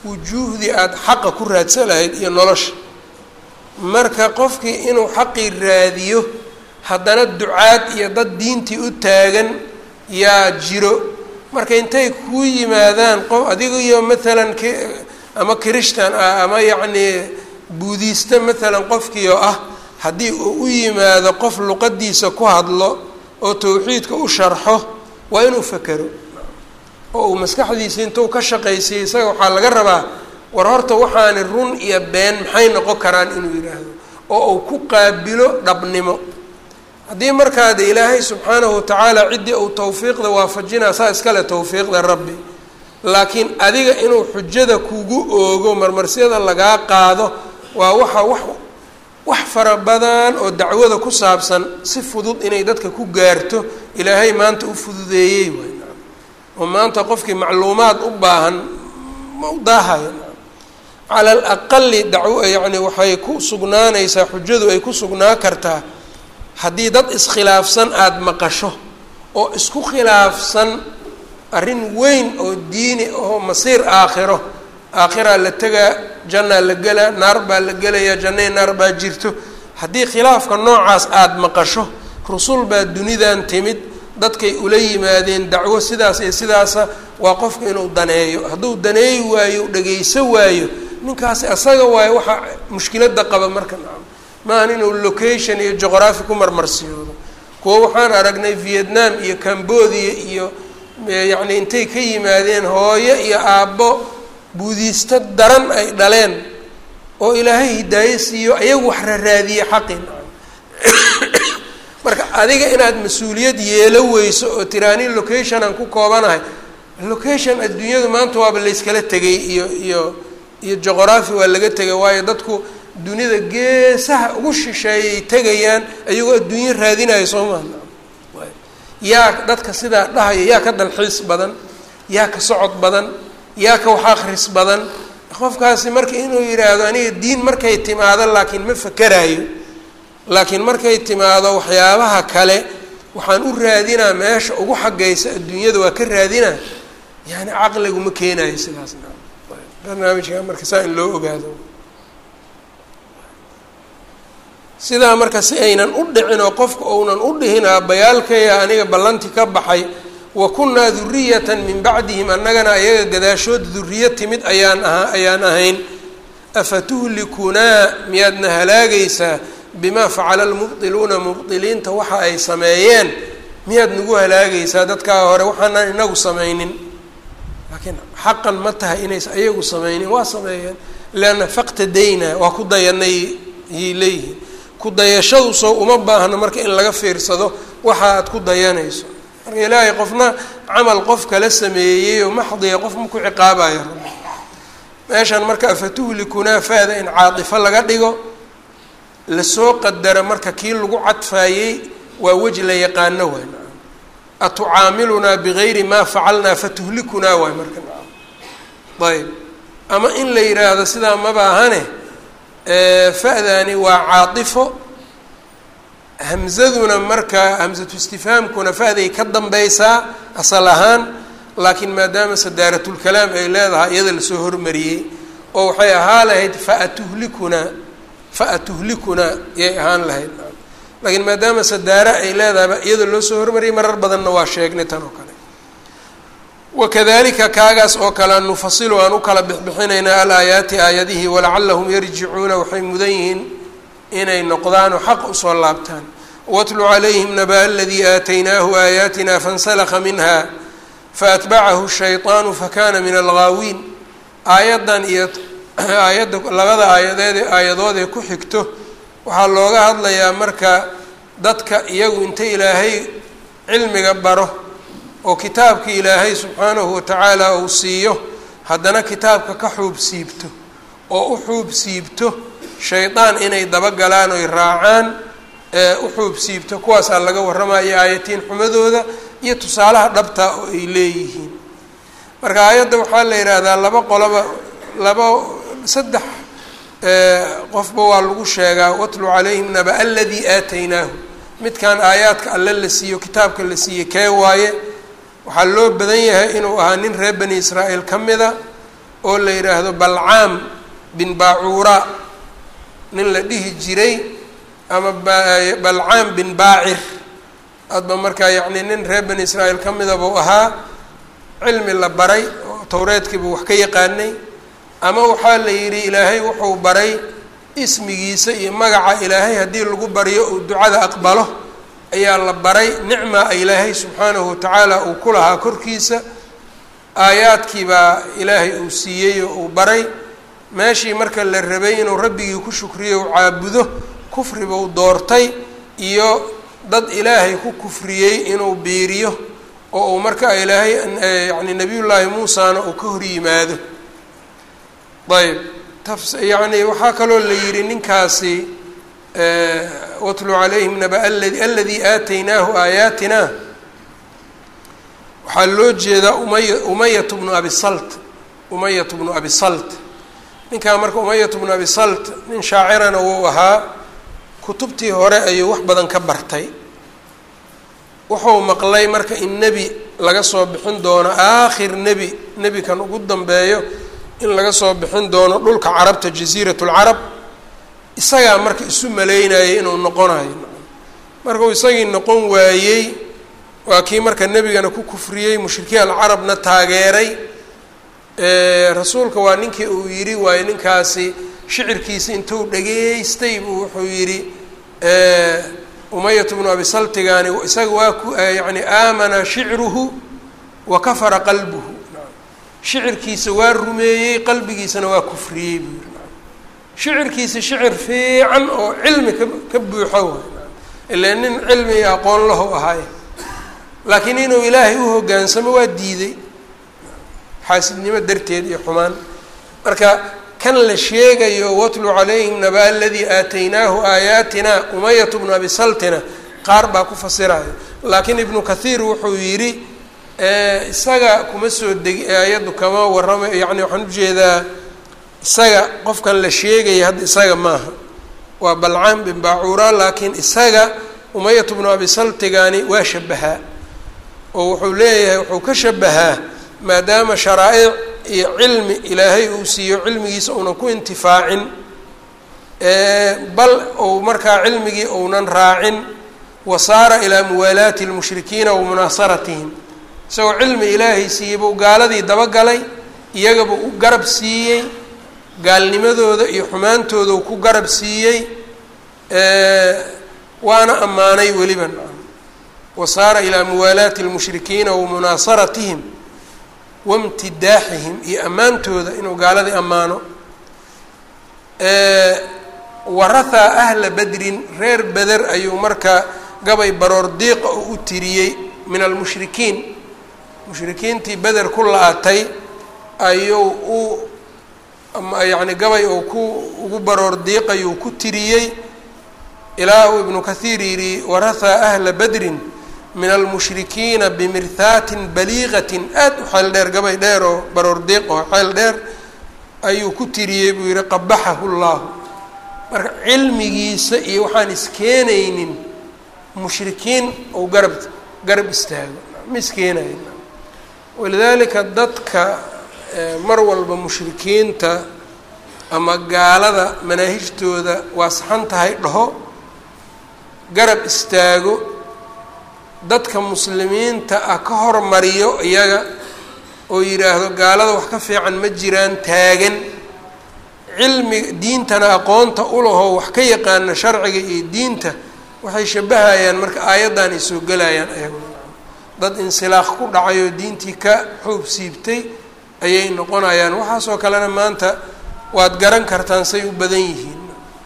wujuuhdii aada xaqa ku raadsan lahayd iyo nolosha marka qofkii inuu xaqii raadiyo haddana ducaad iyo dad diintii u taagan yaa jiro marka intay ku yimaadaan qof adiga iyo maalan k ama kirishtan ah ama yacnii buudiista maalan qofkii oo ah haddii uu u yimaado qof luqadiisa ku hadlo oo tawxiidka u sharxo waa inuu fakero oo uu maskaxdiisa intuu ka shaqaysiyey isaga waxaa laga rabaa war horta waxaani run iyo been maxay noqon karaan inuu yidhaahdo oo uu ku qaabilo dhabnimo haddii markaa de ilaahay subxaanahu watacaala ciddii uu tawfiiqda waafajinaa saa iskale tawfiiqda rabbi laakiin adiga inuu xujada kugu oogo marmarsiyada lagaa qaado waa waxa wax wax fara badan oo dacwada ku saabsan si fudud inay dadka ku gaarto ilaahay maanta u fududeeyey waay oo maanta qofkii macluumaad u baahan ma u daahayo cala alaqali dacwo yacni waxay ku sugnaanaysaa xujadu ay ku sugnaa kartaa haddii dad iskhilaafsan aada maqasho oo isku khilaafsan arrin weyn oo diini oo masiir aakhiro aakhiraa la tegaa jannaa la gelaa naar baa la gelayaa jannay naar baa jirto haddii khilaafka noocaas aada maqasho rusul baa dunidan timid dadkay ula yimaadeen dacwo sidaas iyo sidaasa waa qofku inuu daneeyo hadduu daneeyi waayo dhagayso waayo ninkaasi asaga waayo waxaa mushkiladda qaba marka nacam maahan inuu location iyo juqraafi ku marmarsiyoodo kuwo waxaan aragnay vietnam iyo cambodia iyo yacni intay ka yimaadeen hooyo iyo aabbo buudiisto daran ay dhaleen oo ilaahay hidaayo siiyo ayagu wax raraadiye xaqi nacam marka adiga inaad mas-uuliyad yeelo weyso oo tiraani location aan ku koobanahay location adduunyadu maanta waaba layskala tegay iyo iyo iyo juqraafi waa laga tegay waayo dadku dunida geesaha ugu shisheeyay tegayaan ayagoo adduunyo raadinayo soo maha yaa dadka sidaa dhahaya yaa ka dalxiis badan yaa ka socod badan yaa ka wax akris badan qofkaasi marka inuu yidhaahdo aniga diin markay timaado laakiin ma fakeraayo laakiin markay timaado waxyaabaha kale waxaan u raadinaa meesha ugu xagaysa adduunyada waa ka raadinaa yani caqligu ma keenayo sidaas barnaamijka marka saa in loo ogaado sidaa marka si aynan u dhicin oo qofka ounan u dhihin aabbayaalkaya aniga ballanti ka baxay wa kunnaa duriyatan min bacdihim annagana ayaga gadaashood duriyo timid ayaan aha ayaan ahayn afatuhlikunaa miyaadna halaagaysaa bimaa facala almubdiluuna mubdiliinta waxa ay sameeyeen miyaad nagu halaagaysaa dadkaa hore waxaanaan inagu samaynin laakiin xaqan ma tahay inays ayagu samaynin waa sameeyeen leanna faqtadayna waa ku dayanay yay leeyihiin ku dayashadu soo uma baahno marka in laga fiirsado waxa aad ku dayanayso marka ilaahay qofna camal qof kala sameeyey oo maxdiya qof ma ku ciqaabayo rabbi meeshan marka afatuhlikunaa faada in caatifo laga dhigo lasoo qadara marka kii lagu cadfaayey waa weji la yaqaano waay nacam atucaamilunaa bigayri maa facalnaa fatuhlikunaa waay marka nacam ayb ama in la yidhaahdo sidaa mabaahane fa'daani waa caatifo hamzaduna marka hamsatu istifhaamkuna fa'day ka dambaysaa asal ahaan laakiin maadaama sadaaratulkalaam ay leedahay iyada lasoo hormariyey oo waxay ahaa lahayd faatuhlikunaa faatuhlikunaa yay ahaan lahayd laakiin maadaama sadaara ay leedahayba iyada loo soo hormariyay marar badanna waa sheegnay tan oo kale wakadalika kaagaas oo kale nufasilu aan u kala bixbixinaynaa alaayaati aayadihii walacalahum yarjicuuna waxay mudan yihiin inay noqdaan oo xaq usoo laabtaan watlu calayhim naba aladii aataynaahu aayaatina fansalakha minha faatbacahu shayطaanu fakana min alghaawiin aayaddan iyo aayadda labada aayadeed aayadoodee ku xigto waxaa looga hadlayaa marka dadka iyagu inta ilaahay cilmiga baro oo kitaabkii ilaahay subxaanahu watacaala uu siiyo haddana kitaabka ka xuub siibto oo u xuub siibto shaydaan inay dabagalaan oy raacaan ee u xuub siibto kuwaasaa laga warramaya aayatiin xumadooda iyo tusaalaha dhabta oo ay leeyihiin marka aayadda waxaa la yidhaahdaa laba qoloba laba saddex qofba waa lagu sheegaa watlu calayhim naba aladii aataynaahu midkan aayaadka alle la siiyo kitaabka la siiye kee waaye waxaa loo badan yahay inuu ahaa nin reer bani israa'iil ka mida oo la yidhaahdo balcaam bin baacuura nin la dhihi jiray ama balcaam bin baacir hadba markaa yacni nin reer bani israa'iil ka mida buu ahaa cilmi la baray oo towreedkiibu wax ka yaqaanay ama waxaa la yidhi ilaahay wuxuu baray ismigiisa iyo magaca ilaahay haddii lagu baryo uu ducada aqbalo ayaa la baray nicma ilaahay subxaanahu watacaala uu ku lahaa korkiisa aayaadkii baa ilaahay uu siiyey oo uu baray meeshii marka la rabay inuu rabbigii ku shukriyo u caabudo kufribuu doortay iyo dad ilaahay ku kufriyey inuu biiriyo oo uu marka ilaahay yani nebiyullaahi muusana uu ka hor yimaado ayb yani waxaa kaloo la yidhi ninkaasi watlu calayhim naba aladi aladii aataynaahu aayaatina waxaa loo jeedaa umaya umayat bnu abi salt umayat bnu abi salt ninkaa marka umayat bnu abi salt nin shaacirana wuu ahaa kutubtii hore ayuu wax badan ka bartay wuxuu maqlay marka in nebi laga soo bixin doono aakhir nebi nebikan ugu dambeeyo in laga soo bixin doono dhulka carabta jasiirat lcarab isagaa marka isu maleynayay inuu noqonayo markuu isagii noqon waayey waa kii marka nebigana ku kufriyey mushrikiin alcarabna taageeray rasuulka waa ninkii uu yidhi waayo ninkaasi shicirkiisa intuu dhageystay buu wuxuu yidhi umayat bnu abi saltigani isaga waa ku yani aamana shicruhu wa kafara qalbuhu shicirkiisa waa rumeeyey qalbigiisana waa kufriyey buu yidhi shicirkiisa shicir fiican oo cilmi ka ka buuxo waay ilaa nin cilmi iyo aqoon lahu ahaay laakiin inuu ilaahay u hoggaansamo waa diiday xaasidnimo darteed iyo xumaan marka kan la sheegayo watlu calayhim naba aladii aataynaahu aayaatina umayat bnu abi saltina qaar baa ku fasiraya laakiin ibnu kathiir wuxuu yidhi isaga kuma soo degi aayaddu kama warrama yani waxaan ujeedaa isaga qofkan la sheegaya hadda isaga maaha waa balcaam bin baacuura laakiin isaga umayat bnu abi saltigani waa shabahaa oo wuxuu leeyahay wuxuu ka shabahaa maadaama sharaa'ic iyo cilmi ilaahay uu siiyo cilmigiisa uunan ku intifaacin bal ou markaa cilmigii ounan raacin wa saara ilaa muwaalaati lmushrikiina wa munaasaratihim isagoo cilmi ilaahay siiyey buu gaaladii dabagalay iyagaba u garab siiyey gaalnimadooda iyo xumaantooda ku garab siiyey waana ammaanay weliba wa saara ilaa muwaalaati lmushrikiina wa munaasaratihim wamtidaaxihim iyo ammaantooda inuu gaaladii ammaano warahaa ahla bedrin reer beder ayuu marka gabay baroor diiqa oo u tiriyey min almushrikiin mushrikiintii beder ku la-atay ayuu u yacni gabay oo ku ugu baroor diiqayuu ku tiriyey ilaa uu ibnu kathiir yidhi warahaa ahla bedrin min almushrikiina bimirhaatin baliiqatin aad u xeel dheer gabay dheer oo baroor diiq oo xeel dheer ayuu ku tiriyey buu yihi qabaxahu llahu marka cilmigiisa iyo waxaan iskeenaynin mushrikiin ou garab garab istaago ma iskeenayn walidaalika dadka mar walba mushrikiinta ama gaalada manaahijtooda waa saxan tahay dhaho garab istaago dadka muslimiinta ah ka hormariyo iyaga oo yidhaahdo gaalada wax ka fiican ma jiraan taagan cilmi diintana aqoonta ulahoo wax ka yaqaana sharciga iyo diinta waxay shabahayaan marka aayaddan ay soo gelayaan ayaguna dad insilaaq ku dhacay oo diintii ka xuub siibtay ayay noqonayaan waxaasoo kalena maanta waad garan kartaan say u badan yihiin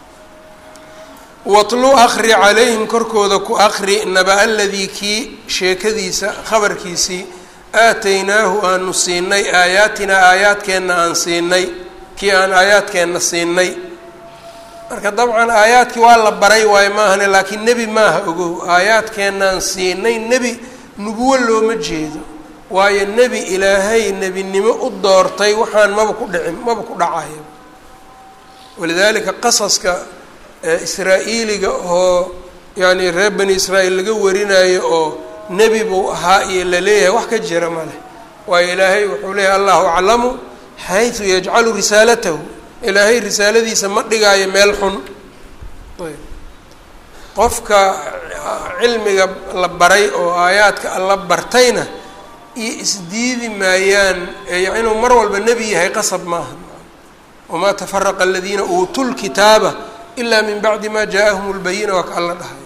watlu akri calayhim korkooda ku akri naba aladii kii sheekadiisa khabarkiisii aataynaahu aanu siinay aayaatinaa aayaadkeenna aan siinay kii aan aayaadkeenna siinay marka dabcan aayaadkii waa la baray waayo maahane laakiin nebi maaha ogow aayaadkeennaan siinay nebi nubuwo looma jeedo waayo nebi ilaahay nebinimo u doortay waxaan maba ku dhicin maba ku dhacayo walidaalika qasaska israa-iiliga oo yacni reer bani israa'iil laga warinayo oo nebi buu ahaa iyo la leeyahay wax ka jira ma leh waayo ilaahay wuxuu leeyahay allahu aclamu xaysu yajcalu risaalatahu ilaahay risaaladiisa ma dhigaayo meel xun ayb qofka cilmiga la baray oo aayaadka alla bartayna iyo isdiidi maayaan inuu mar walba nebi yahay qasab maaha wamaa tafaraqa aladiina uutuu lkitaaba ilaa min bacdi ma jaa-ahum lbayina waa ka alla dhahay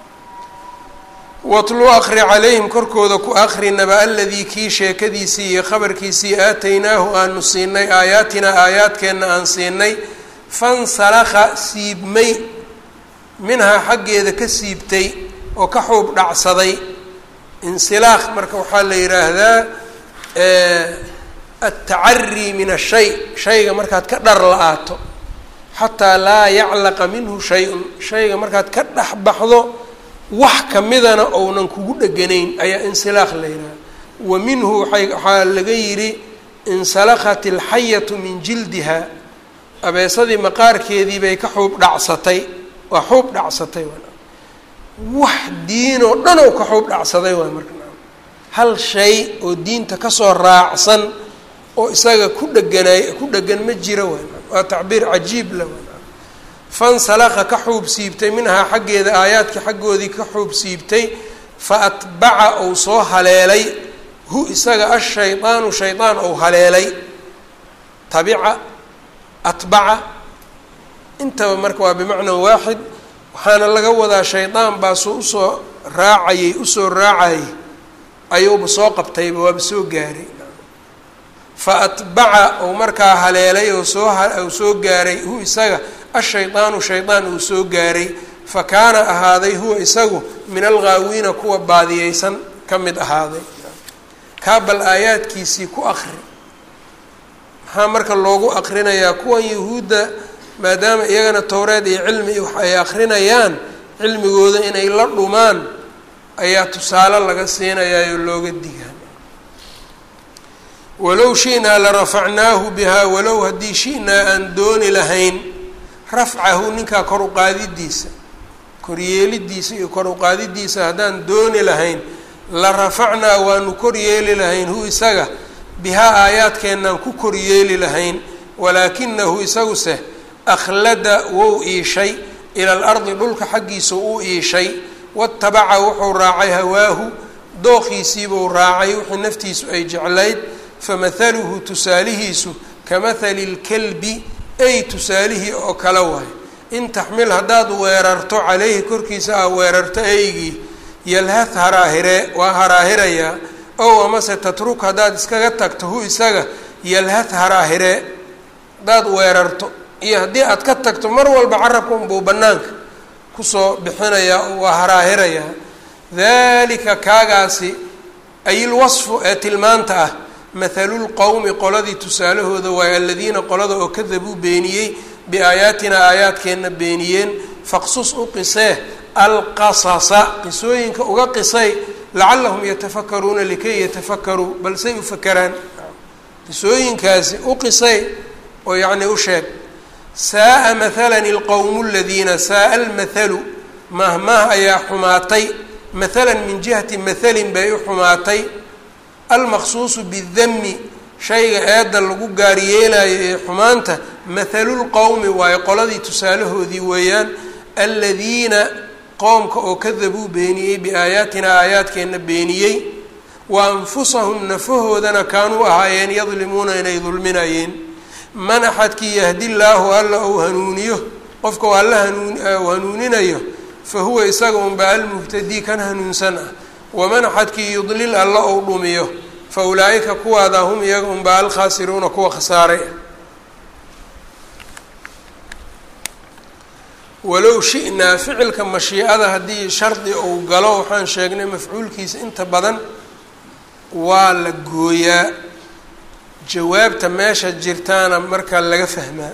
watlu akri calayhim korkooda ku akri naba aladii kii sheekadiisii iyo khabarkiisii aataynaahu aanu siinay aayaatinaa aayaadkeenna aan siinay fansalakha siibmay minhaa xaggeeda ka siibtay oo ka xuub dhacsaday insilaakh marka waxaa la yidhaahdaa altacarii min ashay shayga markaad ka dhar la-aato xataa laa yaclaqa minhu shay-un shayga markaad ka dhex baxdo wax kamidana ounan kugu dheganayn ayaa insilaakh la yidhaha wa minhu waay waxaa laga yidhi insalakhat ilxayatu min jildiha abeesadii maqaarkeedii bay ka xuub dhacsatay waa xuub dhacsatay wax diinoo dhan oo ka xuub dhacsaday waay marka hal shay oo diinta kasoo raacsan oo isaga ku dheganaay ku dhegan ma jiro waay waa tacbiir cajiib la waay fansalakha ka xuub siibtay minhaa xaggeeda aayaadkii xaggoodii ka xuub siibtay fa atbaca ou soo haleelay hu isaga ashaydaanu shaydaan ou haleelay tabica atbaca intaba marka waa bimacnaa waaxid waxaana laga wadaa shaydaan baa soo usoo raacayay usoo raacayay ayuuba soo qabtayba waaba soo gaaray fa atbaca ou markaa haleelay oo soo ou soo gaaray hu isaga ashaydaanu shaydaan uu soo gaaray fa kaana ahaaday huwa isagu min alghaawiina kuwa baadiyeysan ka mid ahaaday kaa bal aayaadkiisii ku akri maxaa marka loogu akrinayaa kuwan yahuudda maadaama iyagana towreed iyo cilmi wax ay akrinayaan cilmigooda inay la dhumaan ayaa tusaale laga siinayaayoo looga digaa walow shi'naa la rafacnaahu bihaa walow haddii shi'naa aan dooni lahayn rafcahu ninkaa kor uqaadidiisa koryeelidiisa iyo kor uqaadidiisa haddaan dooni lahayn la rafacnaa waanu koryeeli lahayn hu isaga bihaa aayaadkeennaan ku koryeeli lahayn walaakinahu isaguse akhlada wou iishay ila alardi dhulka xaggiisa u iishay watabaca wuxuu raacay hawaahu dooqiisiibuu raacay wixii naftiisu ay jeclayd famahaluhu tusaalihiisu kamahali lkalbi ay tusaalihii oo kale waay in taxmil haddaad weerarto calayhi korkiisa aa weerarto eygii yalhad haraahiree waa haraahirayaa ow amase tatruk haddaad iskaga tagto hu isaga yalhad haraahiree haddaad weerarto iyo haddii aad ka tagto mar walba carabka unbuu bannaanka kusoo bixinayaa oo waa haraahirayaa daalika kaagaasi ayilwasfu ee tilmaanta ah mathalulqowmi qoladii tusaalahooda waaye aladiina qolada oo kadabuu beeniyey biaayaatina aayaadkeenna beeniyeen faqsus u qisee alqasasa qisooyinka uga qisay lacallahum yatafakaruuna likay yatafakaruu balsay u fakeraan qisooyinkaasi u qisay oo yacnii u sheeg saaa mathalan ilqowmu ladiina saaa almathalu mahmaah ayaa xumaatay mathalan min jihati mathalin bay u xumaatay almaqsuusu bidami shayga eedda lagu gaaryeelayo ee xumaanta mathalulqowmi waayo qoladii tusaalahoodii weeyaan aladiina qoomka oo kadabuu beeniyey biaayaatina aayaadkeenna beeniyey wa anfusahum nafahoodana kaanuu ahaayeen yadlimuuna inay dulminayeen man axadkii yahdi llaahu alla ou hanuuniyo qofka u alla hanuun u hanuuninayo fa huwa isaga unba almuhtadii kan hanuunsan ah waman axadkii yudlil alla ou dhumiyo fa ulaa'ika kuwaada hum iyaga unba alkhaasiruuna kuwa khasaaray ah walow shi'naa ficilka mashiicada haddii shardi uu galo waxaan sheegnay mafcuulkiisa inta badan waa la gooyaa jawaabta meesha jirtaana marka laga fahmaa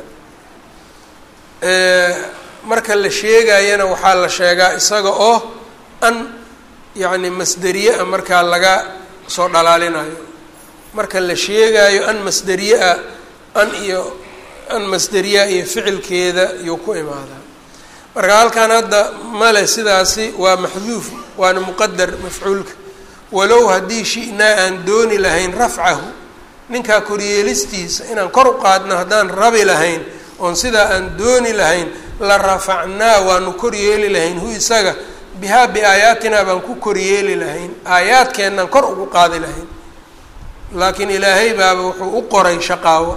marka la sheegayana waxaa la sheegaa isaga oo an yacni masderiye ah markaa laga soo dhalaalinayo marka la sheegaayo an masderiye ah an iyo an masderiya iyo ficilkeeda iyuu ku imaadaa marka halkan hadda male sidaasi waa maxduuf waana muqadar mafcuulka walow haddii shi'naa aan dooni lahayn rafcahu ninkaa koryeelistiisa inaan kor u qaadno haddaan rabi lahayn oon sidaa aan dooni lahayn la rafacnaa waanu koryeeli lahayn hu isaga bihaa biaayaatinaa baan ku koryeeli lahayn aayaadkeennaan kor ugu qaadi lahayn laakiin ilaahay baaba wuxuu u qoray shaqaawo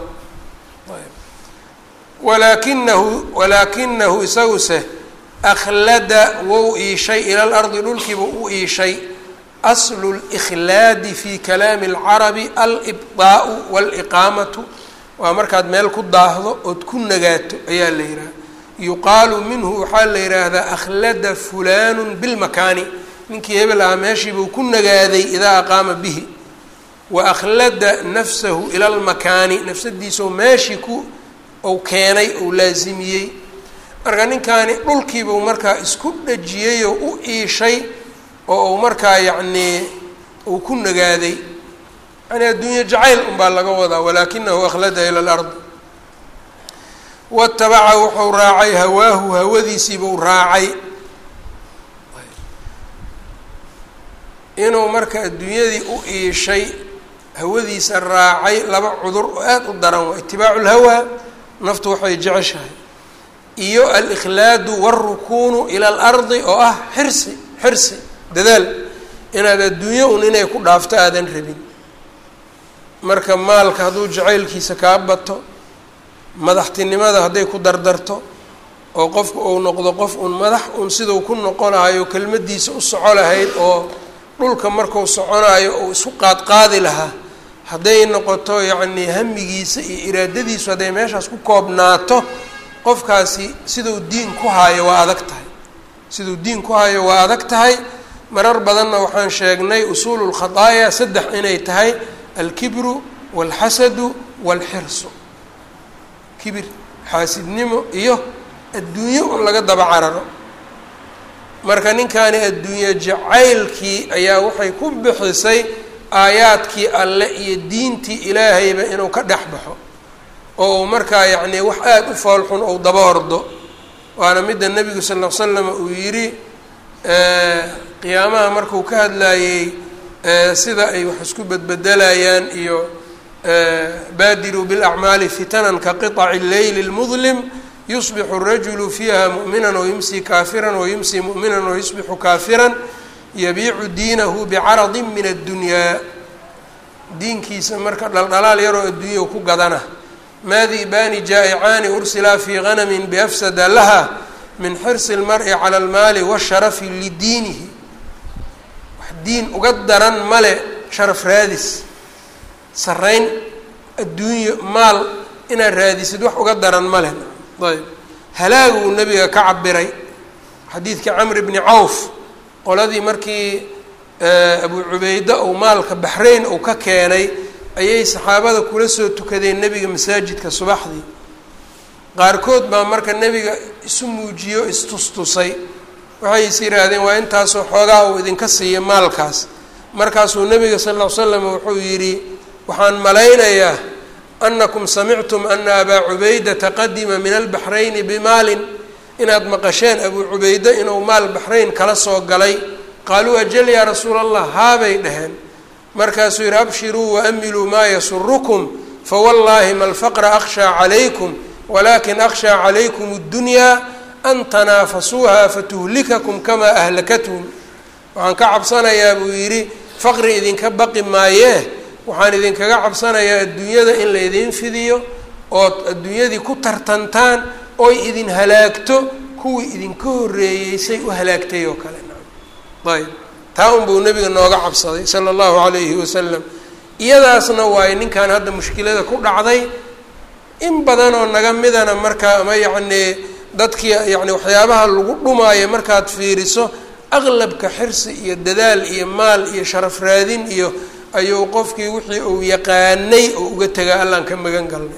walaakinahu walaakinahu isaguse akhlada wou iishay ila lardi dhulkiiba u iishay aslu likhlaadi fi kalaami alcarabi alibdaau waliqaamatu waa markaad meel ku daahdo ood ku nagaato ayaa la yidhaha yuqaalu minhu waxaa la yidhaahdaa akhlada fulanu bilmakaani ninkii hebel ahaa meeshiibuu ku nagaaday idaa aqaama bihi wa akhlada nafsahu ila lmakaani nafsadiisao meeshii ku ou keenay ou laasimiyey marka ninkaani dhulkiibuu markaa isku dhajiyey oo u iishay oo uu markaa yacnii uu ku nagaaday yani adduunye jacayl unbaa laga wadaa walaakinahu akhlada ila lard watabaca wuxuu raacay hawaahu hawadiisiibuu raacay inuu marka adduunyadii u iishay hawadiisa raacay laba cudur oo aada u daran waa itibaacu lhawaa naftu waxay jeceshahay iyo alikhlaadu wاlrukuunu ila alardi oo ah xirsi xirsi dadaal inaad adduunyo un inay ku dhaafto aadan rabin marka maalka hadduu jacaylkiisa kaa bato madaxtinimada hadday ku dardarto oo qofku uu noqdo qof un madax un siduu ku noqonayo kelmadiisa u soco lahayd oo dhulka marku soconayo uu isku qaadqaadi lahaa hadday noqoto yacnii hamigiisa iyo iraadadiisu hadday meeshaas ku koobnaato qofkaasi siduu diin ku haayo waa adag tahay siduu diin ku hayo waa adag tahay marar badanna waxaan sheegnay usuulu lkhadaaya saddex inay tahay alkibru waalxasadu waalxirsu kibir xaasidnimo iyo adduunyo un laga daba cararo marka ninkaani adduunye jacaylkii ayaa waxay ku bixisay aayaadkii alle iyo diintii ilaahayba inuu ka dhex baxo oo uu markaa yacnii wax aada u foolxun ou daba ordo waana midda nebigu sal l l slam uu yidhi qiyaamaha markuu ka hadlaayey sida ay wax isku bedbedelayaan iyo baadiruu biاlacmaali fitanan ka qiطaci leyli اlmudlim yusbixu الrajulu fiiha muؤmina wayumsi kaafira wayumsi muؤmina wayusbixu kaafira yabiicu diinahu bicaradi min addunyaa diinkiisa marka dhaldhalaal yaroo adduunya ku gadana maadibaani jaa'icaani ursilaa fii ganamin biafsada laha min xirsi اlmar'i cala almaali washarafi lidiinihi wax diin uga daran male sharaf raadis sarayn adduunyo maal inaad raadisid wax uga daran male ayb halaaguu nebiga ka cabiray xadiidkii camr bni cawf qoladii markii abu cubayda ou maalka baxrayn uu ka keenay ayay saxaabada kula soo tukadeen nebiga masaajidka subaxdii qaarkood baa marka nebiga isu muujiyo istustusay waxay is yidhaahdeen waa intaasoo xoogaa uu idinka siiya maalkaas markaasuu nebiga sal ll ly slam wuxuu yidhi waxaan malaynayaa anakum samictum ana abaa cubaydata qadima min albaxrayni bimaalin inaad maqasheen abuu cubayde inuu maal baxrayn kala soo galay qaaluu ajal yaa rasuula allah haabay dhaheen markaasuu yidhi abshiruu waamiluu maa yasurukum fawallaahi ma alfaqra akhshaa calaykum walakin akhshaa calaykum اddunyaa an tanaafasuuha fatuhlikakum kamaa ahlakathum waxaan ka cabsanayaa buu yidhi faqri idinka baqi maayee waxaan idinkaga cabsanayaa adduunyada in laydin fidiyo ood adduunyadii ku tartantaan oy idin halaagto kuwii idinka horreeyey say u halaagtay oo kale ayb taa unbuu nebiga nooga cabsaday sala allahu calayhi wasalam iyadaasna waayo ninkan hadda mushkilada ku dhacday in badanoo naga midana markaa ama yacnii dadkii yacni waxyaabaha lagu dhumaayo markaad fiiriso aqlabka xirsi iyo dadaal iyo maal iyo sharaf raadin iyo ayuu qofkii wixii uu yaqaanay oo uga tegaa allaan ka magan galnay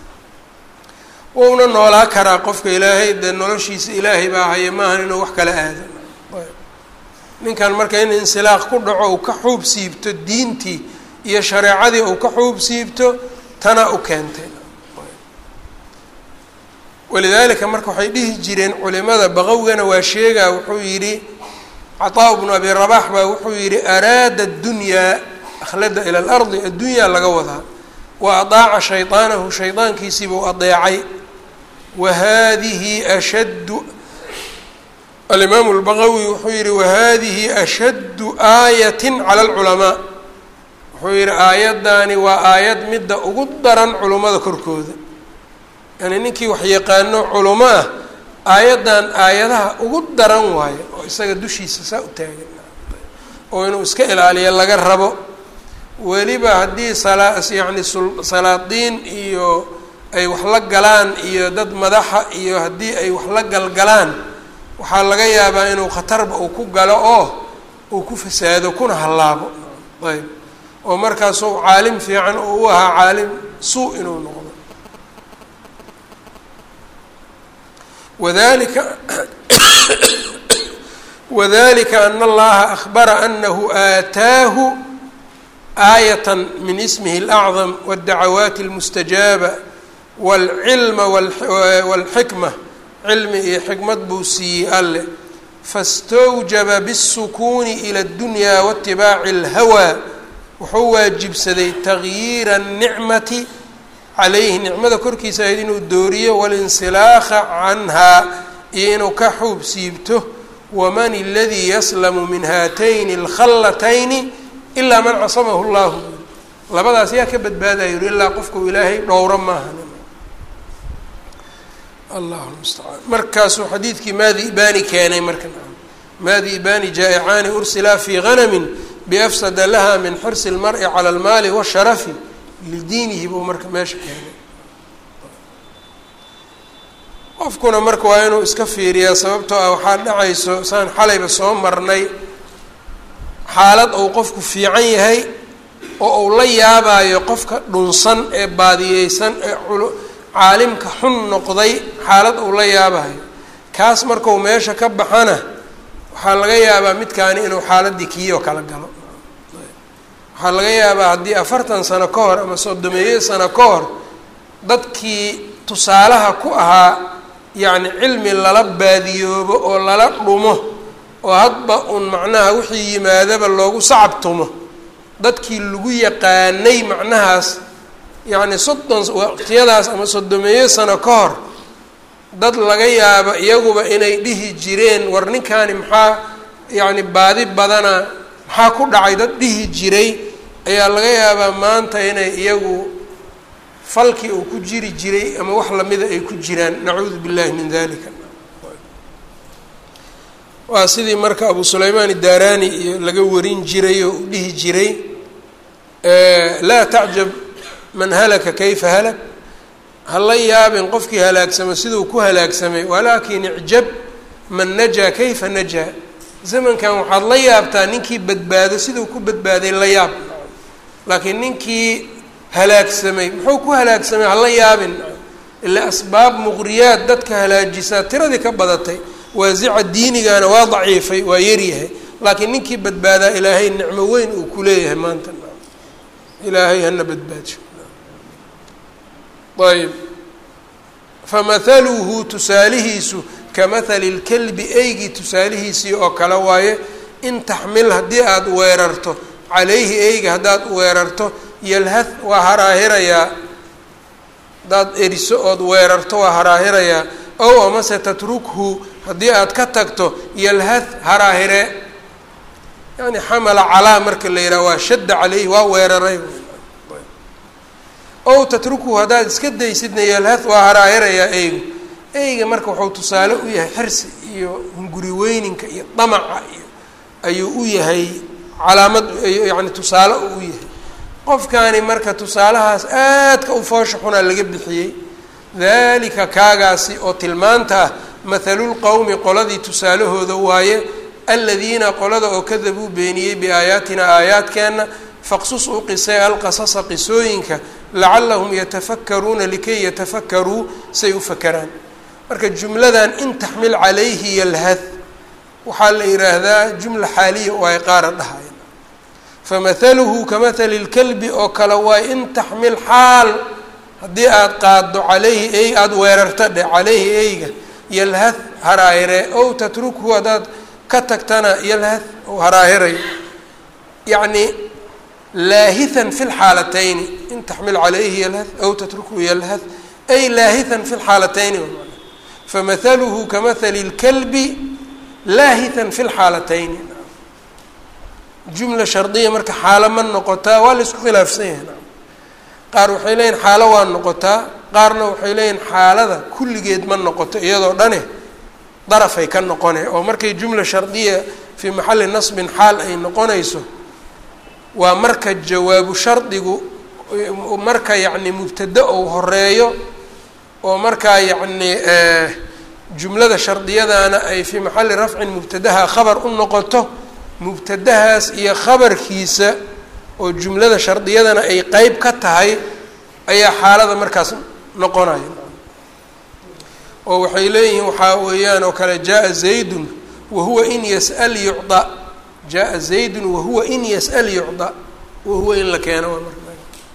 wouna noolaa karaa qofka ilaahay dee noloshiisa ilaahay baa haya maahan inuu wax kala aado ninkan marka in insilaaq ku dhaco uu ka xuub siibto diintii iyo shareecadii uu ka xuub siibto tana u keentay walidaalika marka waxay dhihi jireen culimada baqawgana waa sheegaa wuxuu yidhi cataa bnu abi rabax baa wuxuu yidhi araada addunyaa akhlada ila alardi addunyaa laga wadaa wa adaaca shaydaanahu shaydaankiisiibuu adeecay wa haadihi ashaddu alimaamu lbaqawi wuxuu yihi wahadihi ashaddu aayatin cala alculamaa wuxuu yihi aayaddaani waa aayad midda ugu daran culummada korkooda yani ninkii wax yaqaano culamo ah aayaddan aayadaha ugu daran waayo oo isaga dushiisa saa u taagan oo inuu iska ilaaliyo laga rabo weliba haddii salaa yacni salaadiin iyo ay wax la galaan iyo dad madaxa iyo haddii ay wax la galgalaan waxaa laga yaabaa inuu khatarba uu ku galo oo uu ku fasaado kuna hallaabo ayb oo markaasuu caalim fiican oo u ahaa caalim suu inuu noqdo wadalika wadalika ana allaha akbara anahu aataahu aayat min ismihi اlacdam wاddacawaati اlmustajaaba wاlcilma wاlxikma cilmi iyo xikmad buu siiyey alleh fastawjaba bالsukuuni ilى اddunya waاtibaaci اlhawaa wuxuu waajibsaday tagyiira الnicmati calayhi nicmada korkiisa ahayd inuu dooriyo walinsilaakha canhaa iyo inuu ka xuub siibto waman اladii yaslamu min haatayni اlkhallatayni ilaa man casamahu اllahu labadaas yaa ka badbaadaya yuri ilaa qofku ilaahay dhowro maaha allahu mustacaan markaasuu xadiidkii maadi ibani keenay marka maadi ibani jaa-icaani ursilaa fii ganamin biafsada laha min xirsi اlmar'i cala almaali washarafi lidiinihi buu marka meesha keenay qofkuna marka waa inuu iska fiiriyaa sababtoo ah waxaa dhacayso saan xalayba soo marnay xaalad uu qofku fiican yahay oo uu la yaabaayo qofka dhunsan ee baadiyeysan ee caalimka xun noqday xaalad uu la yaabayo kaas markau meesha ka baxana waxaa laga yaabaa midkaani inuu xaaladii kiiyoo kala galo waxaa laga yaabaa haddii afartan sano ka hor ama soddomeeyo sano ka hor dadkii tusaalaha ku ahaa yacni cilmi lala baadiyoobo oo lala dhumo oo hadba un macnaha wixii yimaadaba loogu sacabtumo dadkii lagu yaqaanay macnahaas yacni soddon waqtiyadaas ama soddomeeyo sano ka hor dad laga yaabo iyaguba inay dhihi jireen war ninkaani maxaa yacni baadi badana maxaa ku dhacay dad dhihi jiray ayaa laga yaabaa maanta inay iyagu falkii uu ku jiri jiray ama wax lamida ay ku jiraan nacuudu billahi min dalika waa sidii marka abu sulaymaan idaarani iyo laga warin jiray oo u dhihi jiray laa tacjab man halaka kayfa halak hala yaabin qofkii halaagsamo siduu ku halaagsamay walaakin icjab man najaa kayfa najaa zamankan waxaad la yaabtaa ninkii badbaado siduu ku badbaaday la yaab laakiin ninkii halaagsamay muxuu ku halaagsamay hala yaabin ilaa asbaab muqriyaad dadka halaajisaa tiradii ka badatay waasica diinigana waa daciifay waa yaryahay laakiin ninkii badbaadaa ilaahay nicmo weyn uu ku leeyahay maanta ilaahay hana badbaadsho ayb famahaluhu tusaalihiisu kamahali lkelbi eygii tusaalihiisii oo kale waaye in taxmil haddii aada weerarto calayhi eyga haddaad weerarto yalhad waa haraahirayaa haddaad eriso ood weerarto waa haraahirayaa ow amase tatrukhu haddii aad ka tagto yalhad haraahire yani xamala calaa marka la yidhaha waa shadda caleyhi waa weeraray ow tatrukhu haddaad iska daysidna yalhad waa haraahirayaa eygu eyga marka wuxuu tusaale u yahay xirsi iyo hunguri weyninka iyo damaca iyo ayuu u yahay calaamad yani tusaale uu u yahay qofkaani marka tusaalahaas aadka u foosha xunaa laga bixiyey dalika kaagaasi oo tilmaanta ah mathalulqowmi qoladii tusaalahooda waaye aladiina qolada oo kadabuu beeniyey biaayaatina aayaadkeenna faqsus u qisay alqasasa qisooyinka lacalahum yatafakaruuna likay yatafakaruu say u fakeraan marka jumladan in taxmil calayhi yalhad waxaa la yidhaahdaa jumla xaaliya oo ay qaara dhahayan famahaluhu kamahali lkalbi oo kale waay in taxmil xaal haddii aada qaaddo calayhi ey aada weerarta dhe calayhi eyga yalhad haraahire ow tatrukhu haddaad ka tagtana yalhad ou haraahirayo yacnii laahihan fi lxaalatayni in taxmil calayhi yalhad aw tatrukhu yalhad ay laahihan fi lxaalatayni famahaluhu kamahali اlkalbi laahihan fi lxaalatayni jumla shardiya marka xaalo ma noqotaa waa la isku khilaafsan yahay qaar waxay leeyihin xaalo waa noqotaa qaarna waxay leeyihin xaalada kulligeed ma noqoto iyadoo dhane darafay ka noqone oo markay jumla shardiya fii maxalli nasbin xaal ay noqonayso waa marka jawaabu shardigu marka yacni mubtada ou horeeyo oo markaa yacni jumlada shardiyadana ay fii maxalli rafcin mubtadaha khabar u noqoto mubtadahaas iyo khabarkiisa oo jumlada shardiyadana ay qeyb ka tahay ayaa xaalada markaas noqonaya oo waxay leeyihiin waxaa weeyaan oo kale jaa zaydun wahuwa in yas'al yucda jaa zaydun wahuwa in yas'al yucda wahuwa in la keeno waa marka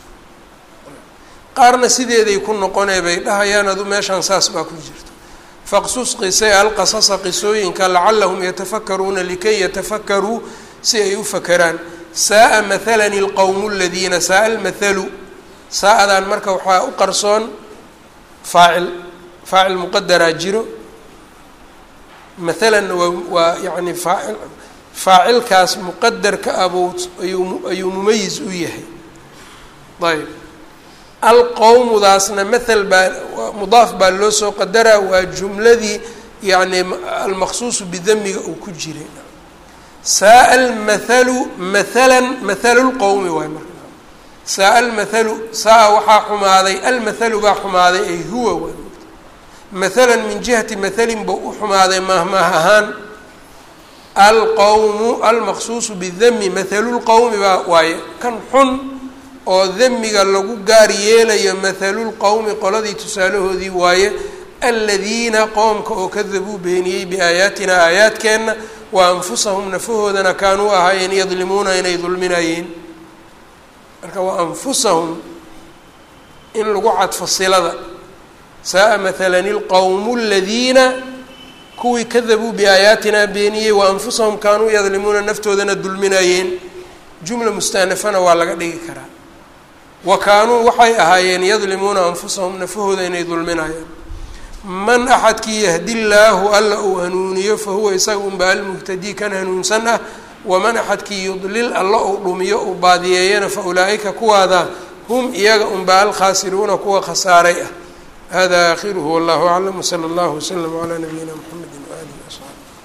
qaarna sideeday ku noqonee bay dhahayaan adu meeshaan saas baa ku jirta faqsus qisay alqasasa qisooyinka lacalahum yatafakaruuna likay yatafakaruu si ay u fakeraan saaa mahalani alqowmu aladiina saaa almathalu saa-adan marka waxaa u qarsoon faacil faacil muqadaraa jiro mathalanna waa waa yacni faacil faacilkaas muqadarka abuu ayuu ayuu mumayis u yahay ayb alqowmudaasna mathal baa mudaaf baa loo soo qadaraa waa jumladii yacni almaqsuusu bidamiga uu ku jiray saaa almathalu mathalan mathalu lqowmi waay marka saaa almathalu saa waxaa xumaaday almathalu baa xumaaday ay huwa waay mathalan min jihati mathalin buu u xumaaday maahmaah ahaan alqowmu almaqsuusu bidami mathalu lqowmi baa waaye kan xun oo damiga lagu gaar yeelayo mathalulqowmi qoladii tusaalahoodii waaye aladiina qoomka oo kadabuu beeniyey biaayaatina aayaadkeenna wa anfusahum nafahoodana kaanuu ahaayeen yadlimuuna inay dulminayeen marka wa anfusahum in lagu cadfo silada saaa mathalan ilqowmu aladiina kuwii kadabuu biaayaatina beeniyey wa anfusahum kaanuu yadlimuuna naftoodana dulminayeen jumla mustaanafana waa laga dhigi karaa wa kaanuu waxay ahaayeen yadlimuuna anfusahum nafahooda inay dulminayaan man axadkii yahdi llaahu alla uu hanuuniyo fa huwa isaga unba almuhtadii kan hanuunsan ah waman axadkii yudlil alla uu dhumiyo uu baadiyeeyana fa ulaa'ika kuwaada hum iyaga unba alkhaasiruuna kuwa khasaaray ah hada aakhiruhu wallahu aclam wsala allahu waslama calaa nabiyina mxamedi waaalihi wasaxbi